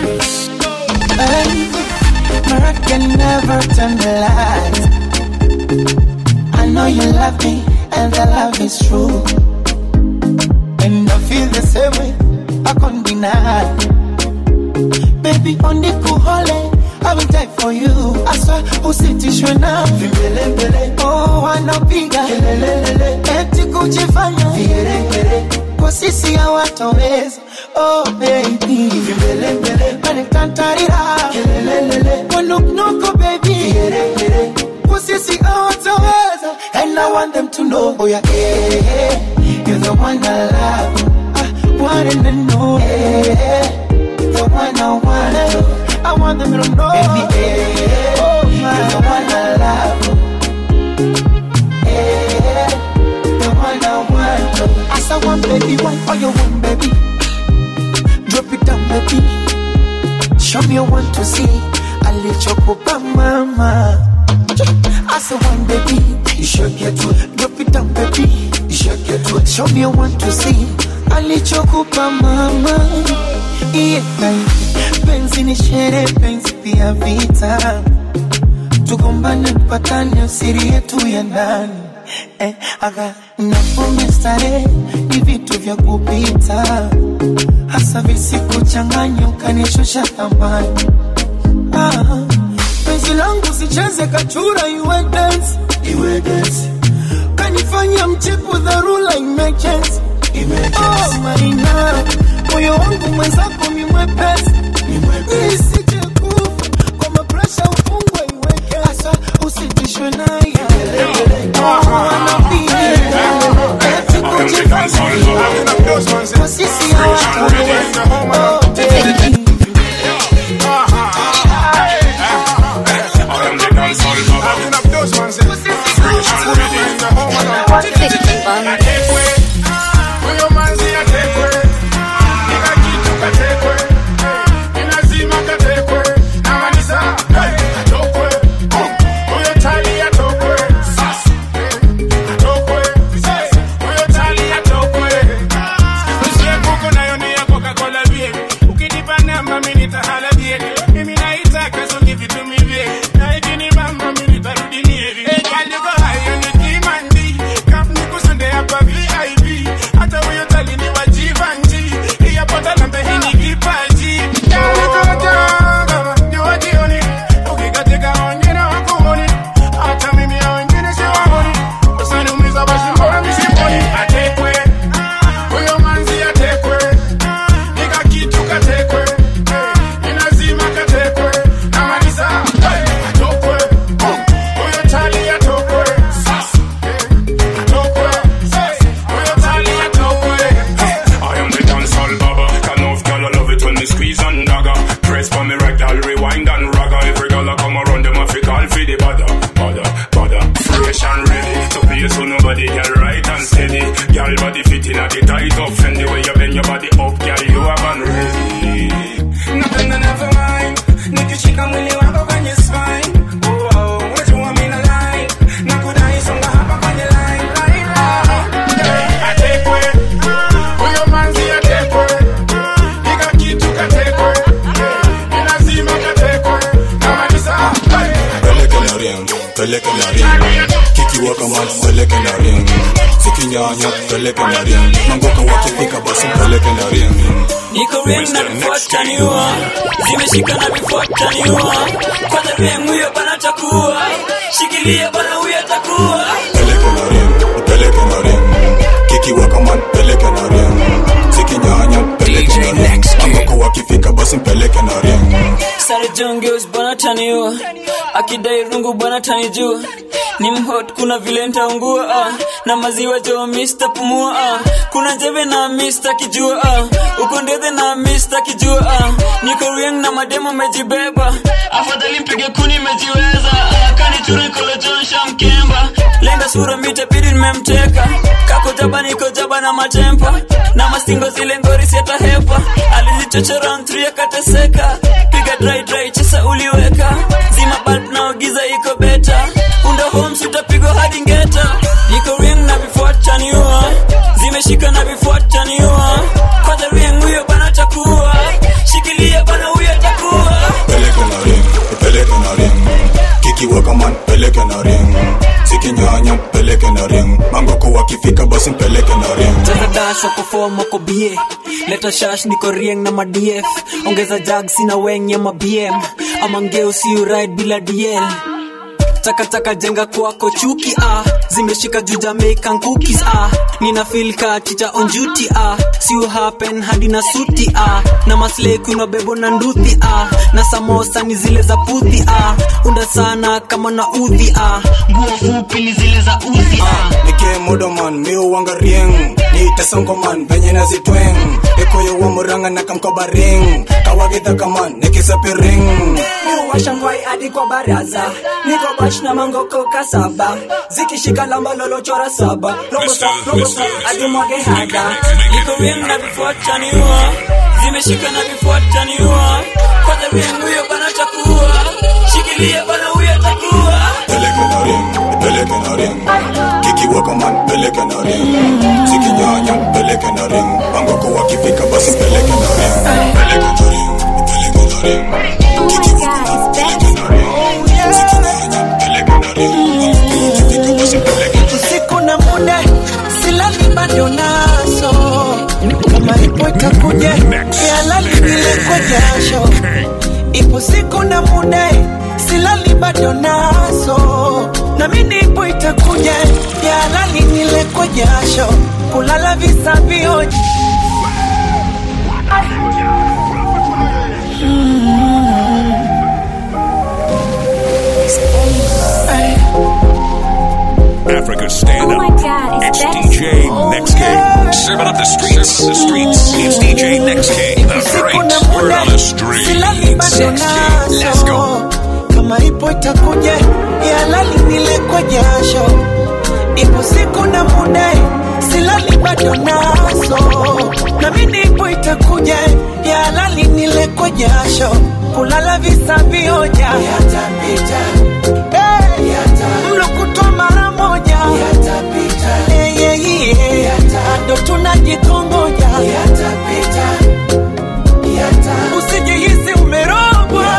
Hey, I can never tell me lies. I know you love me, and the love is true. And I feel the same way. I can't deny. Baby, on the cool holiday, I will die for you. I swear, usitishwe na vimbelembele. Oh, wanapiga kelelelele, eti kujifanya vigeregere. Kwa sisi hawatoweza. Oh baby, vimbelembele, wanikantarira kelelelele. Wanuknuku baby, vigeregere. Kwa sisi hawatoweza. And I want them to know, oh yeah, yeah, yeah. you're the one I love. I want them to know, yeah, the one I want to. I want them to know, baby, yeah, oh, you're the one I love. Yeah, the one I want to. As I want, baby, one for your one, baby. Drop it down, baby. Show me you want to see. I let you go, mama. As a one, baby, you should get to drop it down, baby. Show me want to see alichokupa mama yeah. Penzi ni shere, penzi pia vita, tugombane mpatane, usiri yetu ya ndani eh, aga napombe starehe ni vitu vya kupita, hasa visikuchanganya ukanishusha thamani ah, penzi langu sicheze kachura, iwe dance, iwe dance kanifanya mchepu dharura emergency Oh, Marina, moyo wangu mwenzako ni mwepesi, nisije kufa kwa mapresha, ufungwe iweke hasa, usitishwe naye Oh, anapiga eti kujifanya kwa sisi hawataweza. I am the dancehall baba. Can of girl I love it when me squeeze and dagger. Press for me rectal, rewind and ragga. Every girl I come around them I fi call for the bada, bada, bada. Fresh and ready to play so nobody get right and steady. Girl body fitting at the tight up Fendi way you bend your body up, girl you have unready. Napenda never mind nikishika mwili wako kwenye spine oh, oh, wajua mina line nakudai songa hapa kwenye line line, line. Hey, atekwe huyo manzi atekwe ika kitu katekwe Hey, ni lazima katekwe kama ni saa hey. peleke na ring peleke na ring kikiwa kama peleke na ring sikinyanya peleke na ring mangoka wakifika basi peleke na ring niko ring na vifuataniwa zimeshika na vifuataniwa kwanza ring huyo bana takuwa shikilia bana huyo atakuwa peleke na ring peleke na ring kikiwa kama peleke na ring sikinyanya peleke na ring mangoka wakifika basi peleke na ring sare jongeus bana taniwa akidai rungu bana tanijua ni mhot kuna vile ntaungua ah. na maziwa jo mista pumua ah. kuna jeve na mista kijua ah. uko ndethe na mista kijua ah. niko rieng na mademo mejibeba afadhali mpige kuni mejiweza ah. kaniture kolojonsha mkemba lenga sura mitapidi nimemteka kako jaba niko jaba na matempa na mastingo zile ngori siatahepa alizichochora ntri akateseka piga dry dry chesa uliweka zima bulb na giza iko beta unda homes utapigwa hadi ngeta niko ring na vifuataniwa zimeshika na vifuataniwa kwanza ring huyo bana takuwa shikilia bana huyo takuwa peleke na ring peleke na ring kikiwa kama peleke na ring sikinyanya peleke na ring mangoko wakifika basi peleke na ring takadasha kufoma ko bie leta shash niko rieng na madf ongeza jag sina weng ya mabm ama ngeo siu ride bila dl takataka jenga kwako chuki ah zimeshika juu jamaican cookies ah nina feel ka chicha on duty ah siu happen hadi na suti ah na maslay kuna bebo na nduthi ah na samosa ni zile za puthi ah unda sana kama na udhi ah nguo fupi ni zile za uzi ah nike modoman miuwanga rieng nitesongoman venye nazitweng ikoyo wa muranga na kamkoba ring kawagidha kaman nikisapi ring washangwai hadi kwa baraza niko bash na mangoko kasaba zikishika lamba lolochora saba robosa robosa hadi mwage hada niko rieng na vifuataniwa zimeshika na vifuataniwa kwanza rieng huyo bana takuwa shikilia bana huyo takuwa peleke na ring peleke na ring kikiwa kama peleke na ring zikinyanya mpeleke na ring pangoko wakifika basi mpeleke na ring mpeleke na ring mpeleke na ring kikivuka mpeleke na ring zikinyanya mpeleke na ring pangoko wakifika basi mpeleke na ring usiku na muda silali bado naso kama ipo itakuja yalali vile kwa jasho ipo siku na muda silali bado naso na mimi ipo itakuja yalali nile kwa jasho kulala visa vioja Africa stand up. it's DJ Next King. Serving up the streets. The streets. It's DJ Next King. The great word on the streets. silali bado Let's go. naso kama ipo itakuja yalali nile kwa jasho ipo siku na muda silali bado naso na mimi ipo itakuja yalali nile kwa jasho kulala visa vioja yatapita hey, mlo kutwa mara moja yatapita hey, yeah, yeah. ado tunajikongoja yatapita usijihisi umerogwa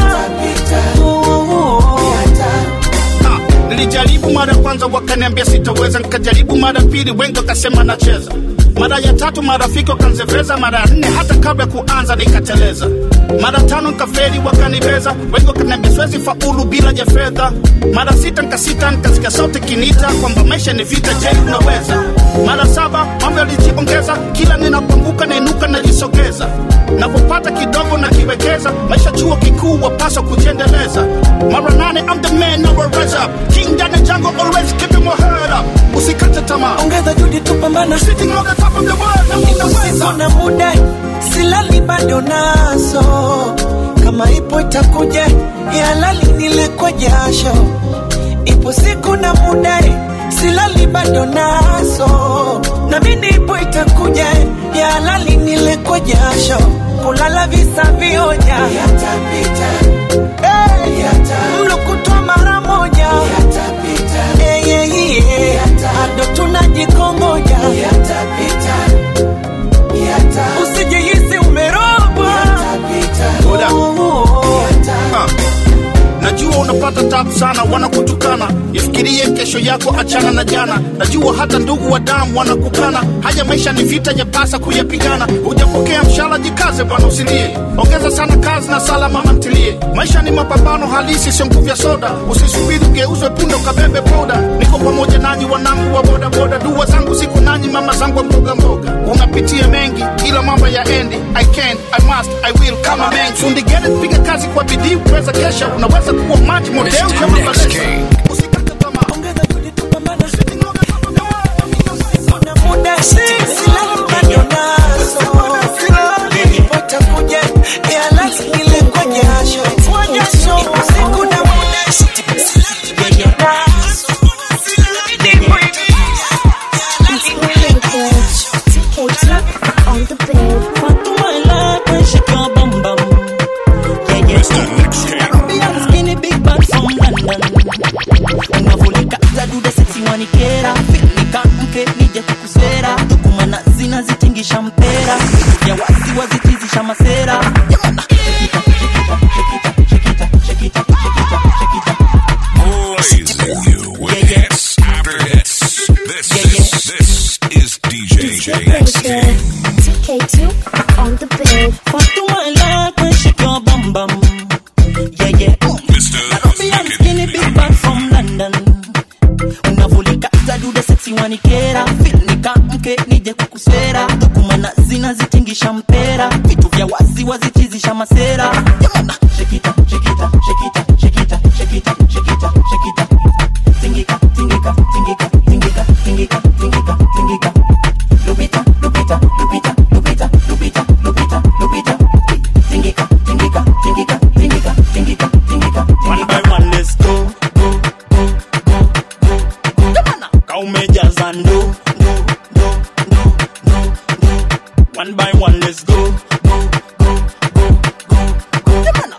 nilijaribu mara ya kwanza wakaniambia sitaweza nikajaribu mara pili wengi wakasema nacheza mara ya tatu marafiki wakanzeveza mara ya nne hata kabla ya kuanza nikateleza mara tano nikaferi wakanibeza wengi wakaniambia siwezi faulu bila ya fedha mara sita nikasita nikasikia sauti kinita kwamba maisha ni vita je unaweza mara saba mambo yalijiongeza kila ninapoanguka nainuka najisogeza napopata kidogo na kiwekeza maisha chuo kikuu wapaswa kujiendeleza mara nane I'm the man now rise up king down the jungle always keeping my head up usikate tamaa ongeza juhudi tupambana sitting on the top of the world na usiku na muda silali bado naso kama ipo itakuja yalali nile kwa jasho ipo siku na muda silali bado naso na mimi ipo itakuja yalali nile kwa jasho kulala visa vioja yatapita hey, mlo kutwa mara moja yatapita hey, yeah, yeah. ado tunajikongoja yatapita usijihisi umerogwa Ah. najua unapata tabu sana wanakutukana ifikirie kesho yako achana na jana najua hata ndugu wa damu wanakukana haya maisha ni vita yapasa kuyapigana hujapokea mshahara jikaze bwana usilie ongeza sana kazi na sala mama ntilie maisha ni mapambano halisi sio nguvu ya soda usisubiri ugeuzwe punda ukabebe boda niko pamoja nanyi wanangu wa bodaboda dua zangu ziko nanyi mama zangu wa mboga mboga unapitia mengi ila mambo ya endi i can i must i will kama mengi fundi gere piga kazi kwa bidii uweza kesha unaweza kuwa maji model kama balesa muda silali bado naso ipo itakuja yalali nile kwa jasho kwa jasho usiku na muda silali bado naso On the bed. Skinny big bad from London unavulika za dude sexy wanikera nika mke nije kukusera tukumana zina zitingisha mpera ya wasi wazitizisha masera Jamana, shekita, shekita, shekita, shekita, shekita, shekita, shekita. Blazing you with hits after hits. This, this, this is DJ Next King. TK2 on the bed. Fatuma like when shake your bum bum. Yeah, yeah. Nairobian skinny big bad from London. Unavulika za dude sexy wanikera. Feel nika mke nije kukusera. Tukumana zina zitingisha mpera. Vitu vya wazi wazitizisha masera. Jamana, shekita, shekita, shekita, shekita, shekita, shekita, shekita. Tingika, tingika, tingika, tingika, tingika, tingika, tingika. Lupita, lupita, lupita, lupita, lupita, lupita, lupita. Tingika, tingika, tingika, tingika, tingika, tingika, one by one let's go go go go go go jamana kaumejaza ndo ndo ndo ndo ndo ndo one by one let's go go go go go go go jamana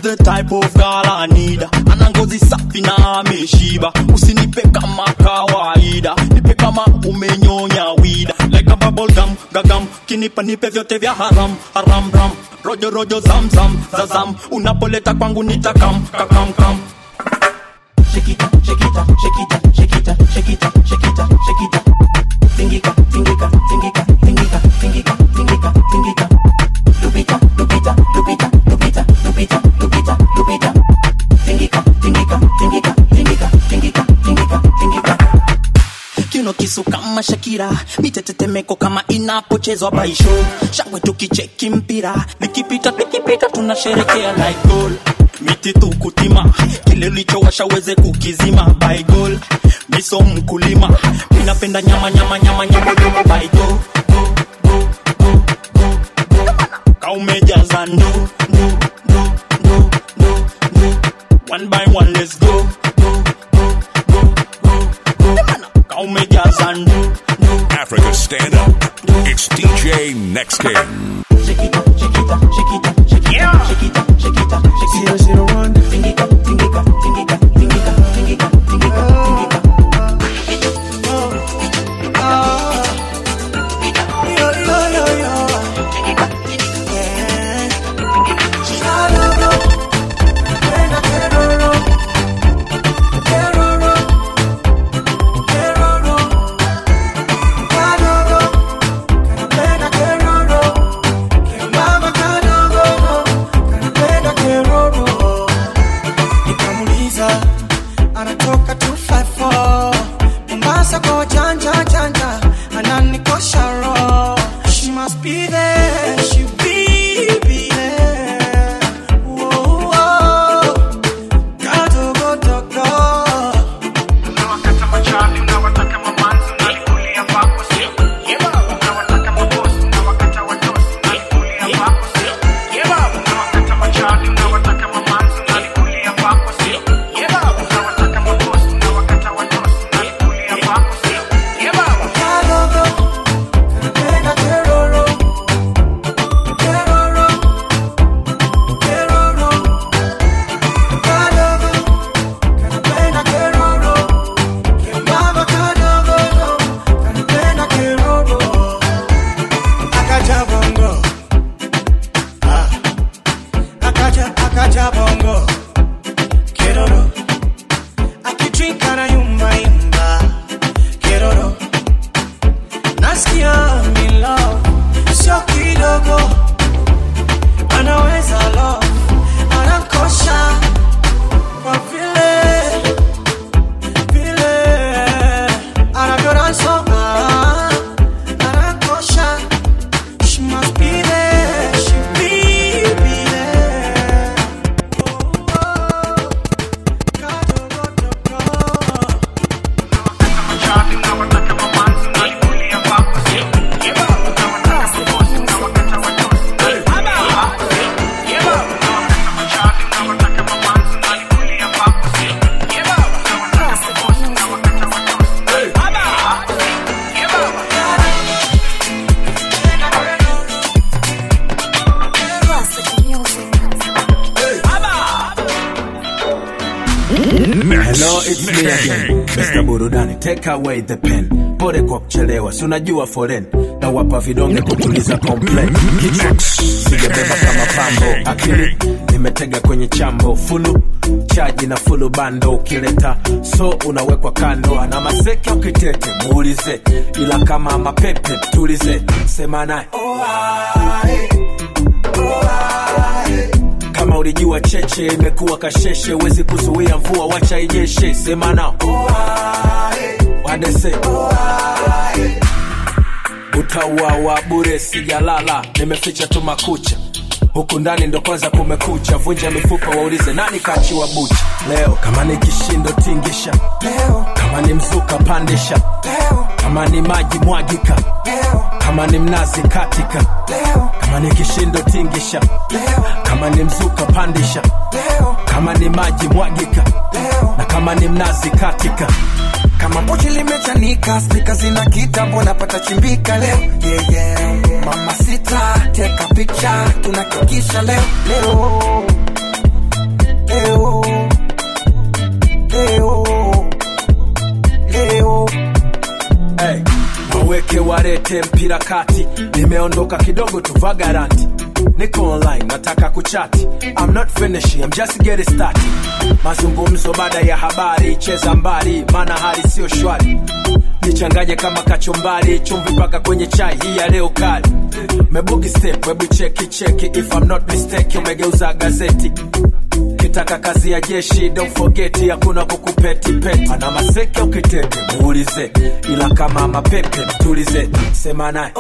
the type of girl I need ana ngozi safi na ameshiba usinipe kama kawaida nipe kama umenyonya wida like a bubble gum gagam kinipa nipe vyote vya haram haram ram rojo rojo zam zam zazam unapoleta kwangu nitakam kakam kam Shikita, shikita, shikita, shikita, shikita, shikita, shikita. Tingika, tingika, tingika, tingika, tingika, tingika, tingika. Lupita, lupita, lupita, lupita, lupita, lupita, lupita. Tingika, tingika, tingika, tingika, tingika, tingika, tingika. kiuno kisu kama Shakira, mitetetemeko kama inapochezwa baisho, shangwe tukicheki mpira, likipita likipita tunasherekea like goal miti tu kutima, kile ulichowasha uweze kukizima by goal. Miso mkulima, minapenda nyama nyama nyama nyama nyama by go go go go go go kaumejaza ndo ndo ndo ndo ndo ndo one by one let's go go go go go go kaumejaza ndo Africa Stand Up. It's DJ Next King. Zero, zero, one. Tingika, tingika, tingika, tingika, tingika, tingika, tingika. nikamuliza anatoka 254 mombasa kwa janja janja ananikosha ro she must be there she be, be there Whoa, whoa. Kadogodogo. Unawakata machapi, unawataka mamanzi, unalikulia kwako, sio? Unawataka mabosi, unawakata watosi, unalikulia kwako, sio? Unawakata machapi, unawataka mamanzi, unalikulia kwako, sio? Unawataka mabosi, unawakata watosi, unalikulia kwako, sio? Kadogo, kanapenda keroro. Keroro. Keroro. Kadogo, kanapenda keroro. Kembamba kadogo, kanapenda keroro. Akaja bongo. Ah. Akaja, akaja bongo. Keroro. Akidrink anayumba yumba. Keroro. Nasikia I'm in love. Sio kidogo. Anaweza love. Anankosha. Kwa vile vile anavyonasoma anakosha she must be there she be, be there Hello, it's me again. Mr. Burudani, take away the pen. Pole kwa kuchelewa, si unajua foren na wapa vidonge kutuliza complain. Kichwa sijabeba kama pambo, akili nimetega kwenye chambo, fulu chaji na fulu bando, ukileta so unawekwa kando, ana maseke ukitete muulize, ila kama mapepe tulize, sema naye kama ulijua cheche imekuwa kasheshe, huwezi kuzuia mvua, wacha inyeshe. Sema nao wadese utauawa bure, sijalala, nimeficha tu makucha huku ndani ndo kwanza kumekucha, vunja mifupa, waulize nani kachiwa bucha leo. Kama ni kishindo tingisha leo, kama ni mzuka pandisha leo, kama ni maji mwagika leo, kama ni mnazi katika leo, kama ni kishindo tingisha leo, kama ni mzuka pandisha leo, kama ni maji mwagika leo, na kama ni mnazi katika kama pochi limechanika spika zina kitambo napata chimbika leo yeah, yeah. mama sita teka picha tunakikisha leo leo eh, oh. Eh, oh. Eh, oh. hey, waweke warete mpira kati nimeondoka kidogo tu vagaranti niko online nataka kuchati I'm not finishing, I'm just getting started mazungumzo baada ya habari cheza mbali maana hali sio shwari nichanganye kama kachumbari chumvi mpaka kwenye chai hii ya leo kali mebugi step webu cheki cheki if I'm not mistake umegeuza gazeti kitaka kazi ya jeshi don't forget hakuna kukupeti peti ana maseke ukitete muulize ila kama mapepe mtulize sema naye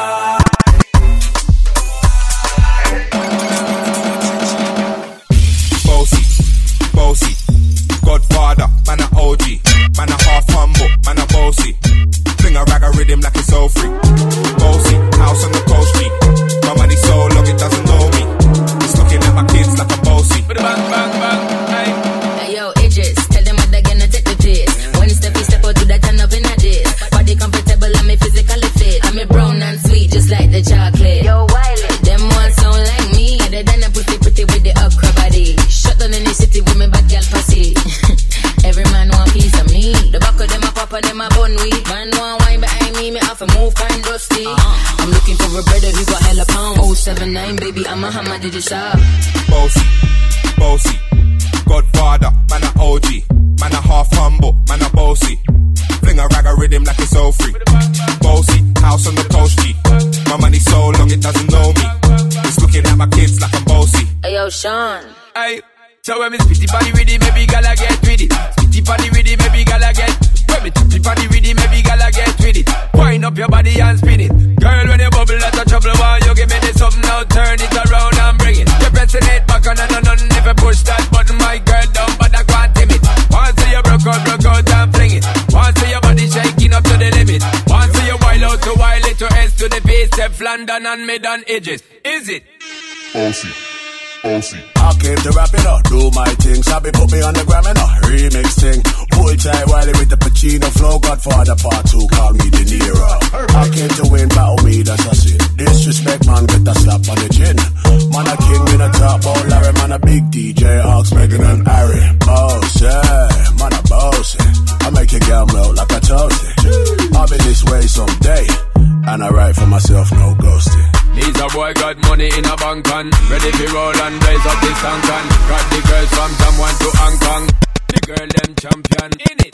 Bossy, bossy, Godfather, man a OG, man a half humble, man a bossy. Fling a rag a rhythm like it's all free. Bossy, house on the coast G. My money so long it doesn't know me. It's looking at my kids like a bossy. Bang, bang, bang, hey. Hey, yo, Idris, tell them what they're gonna take the piss. One step, you step out to that turn up in a dish. Body comfortable, I'm a physically fit. I'm a brown and sweet, just like the chocolate. Yo, Wiley, them ones sound like me. They done a pretty, pretty with the upper body. Shut down in the city with me bad girl pussy. Every man want piece of me. The back of them a pop and them a bun weed. Man want wine behind me, me have to move kind dusty. I'm looking for a brother who got hella pound. 079, baby, I'm a hammer, did you shop? Bossy, bossy, Godfather, man a OG, man a half humble, man a bossy. Fling a rag a rhythm like it's all free. Bossy, house on the coast G. My money so long it doesn't know me. It's looking at my kids like I'm bossy. Hey, yo, Sean. Hey, so when me spitty body with it, maybe gala get with it. Spitty body with it, maybe gala get. When me spitty body with it, maybe gala get with it. Wind up your body and spin it. Girl, when you bubble, that's a trouble. Why you give me this something now? Turn it around and bring it. You're pressing it back on and on and If you push that button, my girl, down, but I can't tame it. Once you broke out, broke out and fling it. Once your body shaking up to the limit. Once you wild out to wild it to S to the base, Step London and mid on edges. Is it? Bossy, bossy. I came to rap it up, do my thing. Sabi put me on the gram and a remix thing. Pull tight Wiley with the Pacino flow. Godfather part two, call me De Niro. I came to win, battle me, that's a sin. Disrespect, man, get a slap on the chin. Man, a king in a top, oh Larry, man, a big DJ, Ox, Megan and Harry. Boss, yeah, man, a boss. I make your girl melt like a toasty. I'll be this way someday. And I write for myself, no ghosting. He's a boy got money in a bank on Ready to roll and raise up this tank on Got the girls from someone to Hong Kong The girl them champion in it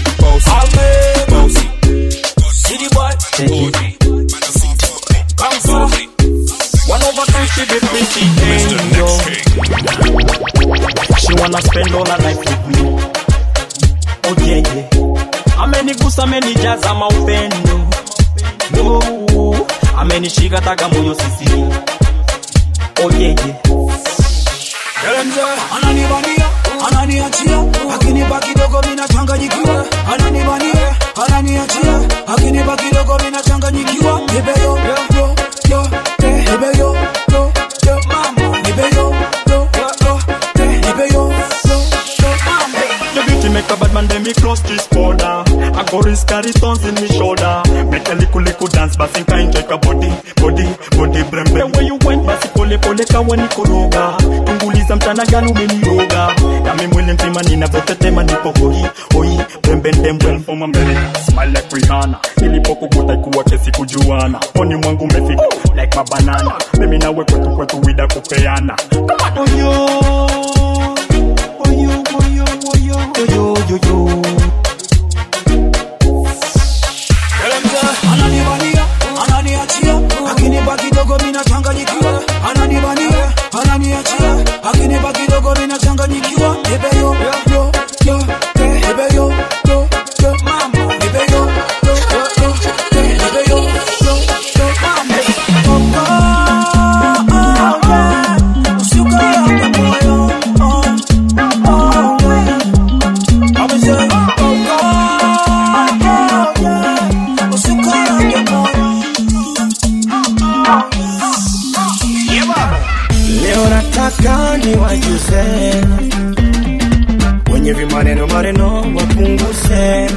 Bossy, bossy, City boy, Kung Fu. One over time she be pretty angel. She wanna spend all her life with me. Oh yeah yeah. Amenigusa amenijaza maupendo. No, amenishika taka moyo sisi. Oh yeah yeah. Mzee ananibania ananiachia akinipa kidogo mina changanyikiwa ananibania ananiachia akinipa kidogo mina changanyikiwa nipe yo yo yo eh, nipe yo yo yo mama nipe yo yo yo eh, nipe yo yo yo mama Your beauty make a bad man then me cross this border. I go risk carry stones in me shoulder. Make a little little dance, but think I enjoy your body, body, body brem brem. Where you went, basi pole pole kawa nikoroga. Tunguliza mchana gani umeniroga. Kami mwili mzima ninavyotetema nipo hoi, hoi, brem brem brem brem. For mbele, smile like Rihanna. Nilipokukuta ikuwa kesi kujuana. Poni mwangu umefika like mabanana. Mimi nawe kwetu kwetu wida kupeana. Come on, oh yo. yo yo yo ananibania ananiachia akinipa kidogo mina changanyikiwa ananibania ananiachia akinipa kidogo mina changanyikiwa nipe yo yo yo eh, nipe yo yo yo mama nipe yo yo yo yo eh, nipe yo yo yo mama Oh, oh, oh, yeah. Usiukae moyo oh, oh, yeah. I'm saying, oh, God, oh, yeah. Usiukae moyo Leo nataka niwajuze wenye vimaneno maneno wapunguze,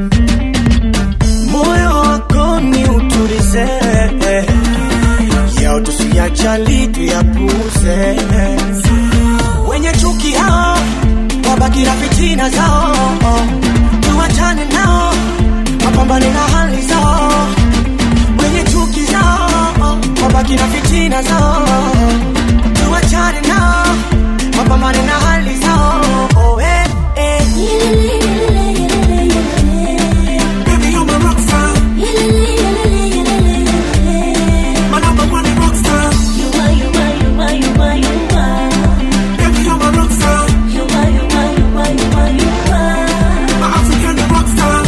moyo wako ni utulize, yao tusiyajali tuyapuze. wenye chuki hao wabaki na fitina zao tuwachane nao wapambane na hali zao wenye chuki zao wabaki na fitina zao tuwachane nao wapambane na hali zao oh, eh, eh. Baby, you're my rock star. My number one rock star. Baby, you're my rock star. My African rock star.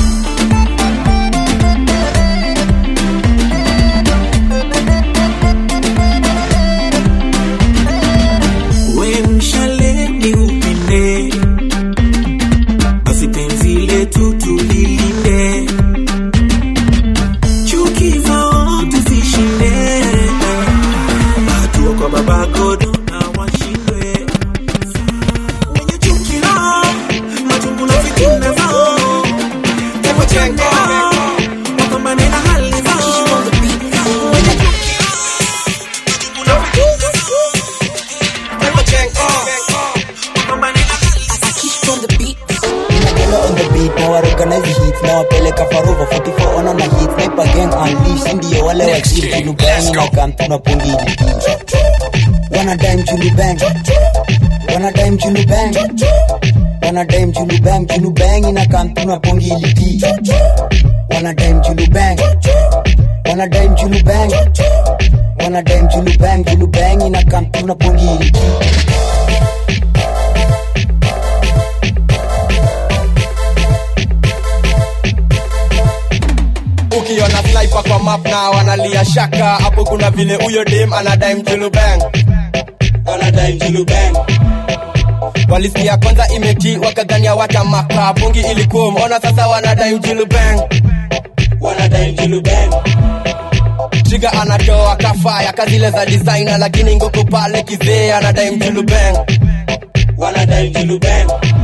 we mshale ni upinde basi penzi letu tulilinde chuki zao tuzishinde hatua kwa baba godo na washindwe wenye chuki nao machungu na fitina zao tewachenge wapambane na hali zao wenye chuki nao machungu na fitina Nagelo on the beat na waorganize hits na wapeleka farova 44 ona na hits sniper gang unleash ndio wale wa chip julu bang na kam tunapungi wana dime julu bang wana dime julu bang wana dime julu bang julu bang na kam tunapungi liti wana dime julu bang wana dime julu bang wana dime julu bang julu bang na kam tunapungi liti ukiona sniper kwa map na wanalia shaka hapo kuna vile huyo dem anadai mjulu bang anadai mjulu bang walisikia kwanza imeti wakadhania watamaka pungi ilikuwa umeona sasa wanadai mjulu bang wanadai mjulu bang triga anatoa kafaya kazile za designer lakini ngoko pale kizee anadai mjulu bang wanadai mjulu bang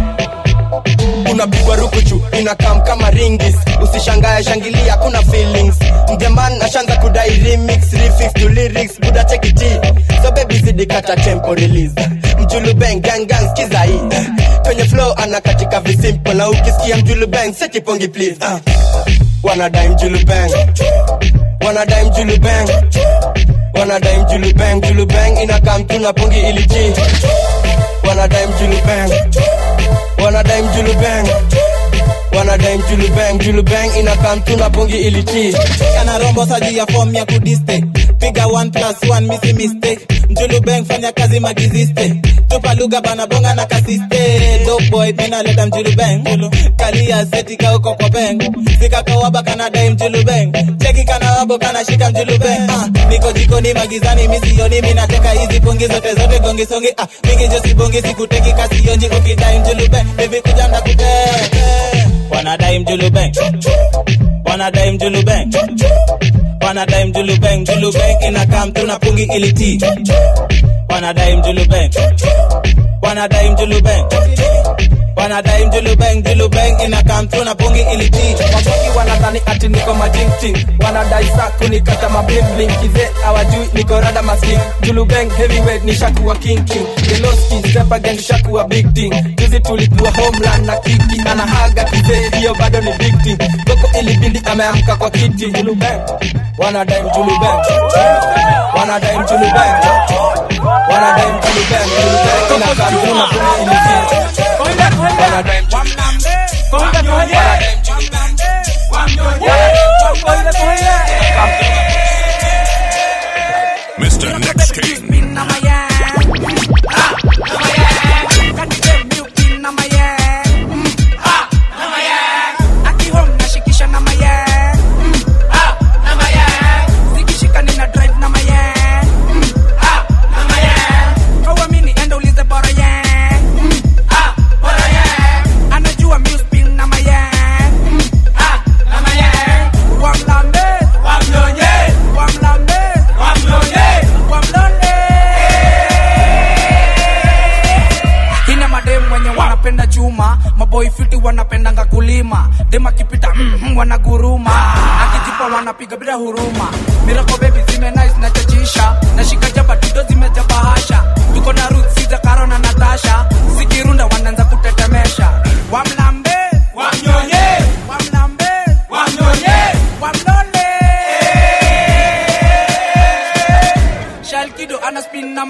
unapigwa rukuchu inakam kama ringis usishangae shangilia kuna feelings mjaman ashanza kudai remix refix to lyrics buda chekiti so baby zidi kata tempo release mjulu bang gang gang skiza hii kwenye flow anakatika visimple na ukisikia mjulu bang seti pongi please uh. wanadai mjulu bang wanadai mjulu bang wanadai mjulu bang mjulu bang inakam tuna pongi iliji wanadai mjulu bang wanadai mjulu bang wanadai mjulu bang mjulu bang inakam tuna pongi iliti anarombo saji ya form ya kudiste piga 1 plus 1 misi mistake mjulu bang fanya kazi magiziste tupa lugha bana bonga na kasiste dope boy mina leta mjulu bang kalia seti ka uko kwa bang sika kawaba kana dai mjulu bang cheki kana wabo kana shika mjulu bang ah, niko jikoni magizani misioni mina teka hizi pongi zote zote gongi songi ah, mingi josi bongi sikuteki kasi yonji ukidai mjulu bang baby kuja na kute wanadai mjulu bang wanadai mjulu bang wanadai mjulu bang mjulu bang inakam tuna pungi iliti wanadai mjulu bang wanadai mjulu bang wanadai mjulu bang mjulu bang inakam tuna pungi iliti wabogi wanadhani ati niko majingting wanadai sa kunikata mablimbling kize awajui niko rada masling julubeng heavyweight ni shakuwa king king geloski step again shakuwa big thing juzi tulikuwa homeland na kiki anahaga kize hiyo bado ni big thing goko ilibidi ameamka kwa kiti julubeng wanadai mjulubeng wanadai mjulubeng wanadai mjulubeng julubeng inakam tuna pungi iliti wanadai mjulubeng Mr. Next King. ina madem wenye wanapenda chuma maboi fiti wanapendanga kulima dem akipita mm, wanaguruma akijipa wanapiga bila huruma mirako bebi zime nice na chachisha nashika jaba tudo zimejaba hasha tuko na roots za karo na natasha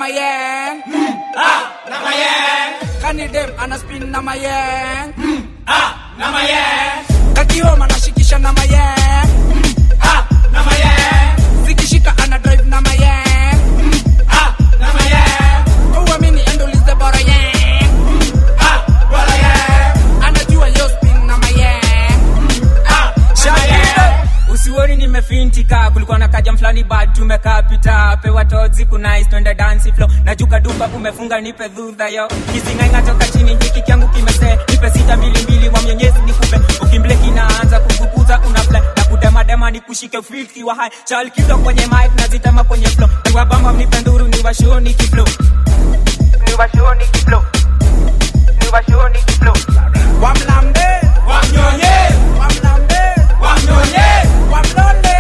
mayeng mm, ah, na mayeng kani dem ana spin na mayeng mm, ah, na mayeng kakioma nashikisha na mayeng mm, ah, na mayeng zikishika ana drive na mayeng mm, ah, na mayeng uamini endolize bora yeng mm, ah, bora yeng anajua yo spin na mayeng mm, ah, na mayeng usioni nimefintika kulikuwa na kaja mfulani bad tumekaa pita pewa tozi kunais twende dansi flo najuka duka umefunga nipe dhudha yo kisingainga toka chini hiki kyangu kimese nipe sita mbili mbili wa mwenyezi nikupe ukimble kinaanza kufukuza unafle na kudemadema nikushike filki wa hai chalkizo kwenye mic nazitema kwenye flo niwabamba mnipe nduru niwashoni kiflo niwashoni kiflo niwashoni kiflo wamlambe wamnyonye wamlambe wamnyonye wamlole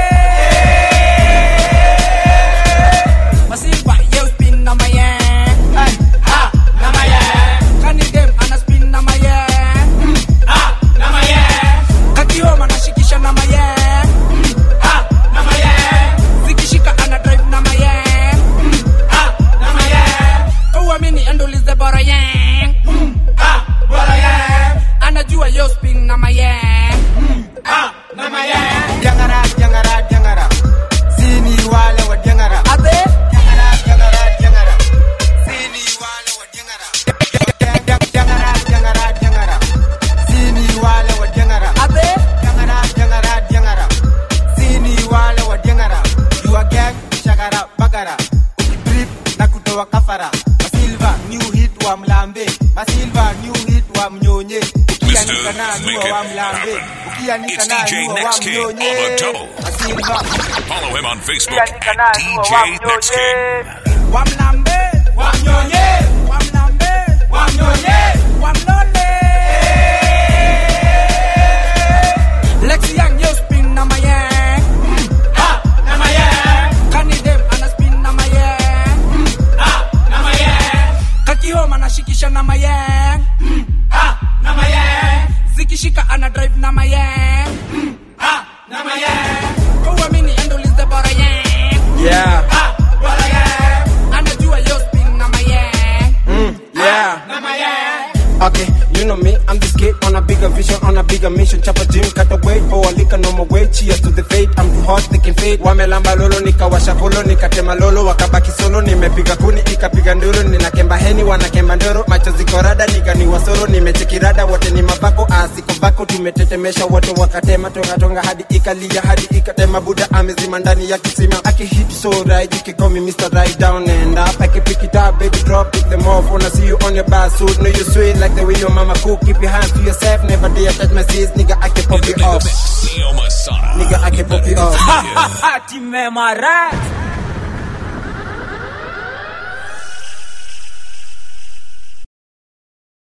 masiva ye spin na mayeng Ay, ah, na mayeng kani dem ana spin na mayeng Mm, ah, na mayeng kakioma nashikisha na mayeng Mm, ah, na mayeng zikishika ana drive na mayeng Mm, ah, na mayeng uamini endolize bora yeng Mm, ah, bora yeng anajua yo spin na mayeng Mm, ah, na mayeng Diangara, diangara, diangara. Sini wale wa diangara. Ate? Diangara, diangara, diangara. Sini wale wa diangara. Diangara, diangara, diangara. Sini wale wa diangara. Ate? Diangara, diangara, diangara. Sini wale wa diangara. You are gang, shagara, bagara. Drip na kutoa kafara. Masilva, new hit wa mlambe. Masilva, new hit wa mnyonye. Ukianika na nyua wa mlambe. Ukianika It's na DJ nyua wa Next King on mnyonye. the double. Masilva. Follow him on Facebook at DJ Next King. wamlambe wamnyonye wamlambe wamnyonye wamlole Lexi Young yo spin na mayeng Mm, ah, na mayeng kani dem ana spin na mayeng Mm, ah, na mayeng kakioma nashikisha na mayeng Mm, ah, na mayeng zikishika ana drive na mayeng Mm, ah, na mayeng uamini endolize bora yeng Yeah. ah, bora yeng anajua yo spin na mayeng Mm, yeah. na mayeng Okay, you know me, I'm this kid on a bigger vision, on a bigger mission. Chapa gym, cut the weight, for a liquor, no more weight. Cheers to the fate, I'm too hot, they can fade. Wamelamba lolo, nikawasha polo, nikatema lolo, wakabaki solo, nimepiga kuni, ikapiga nduru, ninakemba heni, wanakemba ndoro, macho ziko rada, nika ni wasoro, nimechekirada, wote ni mabako, asiko bako, tumetetemesha, wote wakatema, tonga tonga, hadi ikalia, hadi ikatema, buda amezima ndani ya kisima, akihit so right, you can call me Mr. Right Down and up, I can pick it up, baby, drop it, them off, wanna see you on your bar suit, know you sweet like the way your mama cook, keep your hands to yourself, never dare touch my sis, nigga, I can pop you off, Neo Masada. nigga, I can pop you off. timemara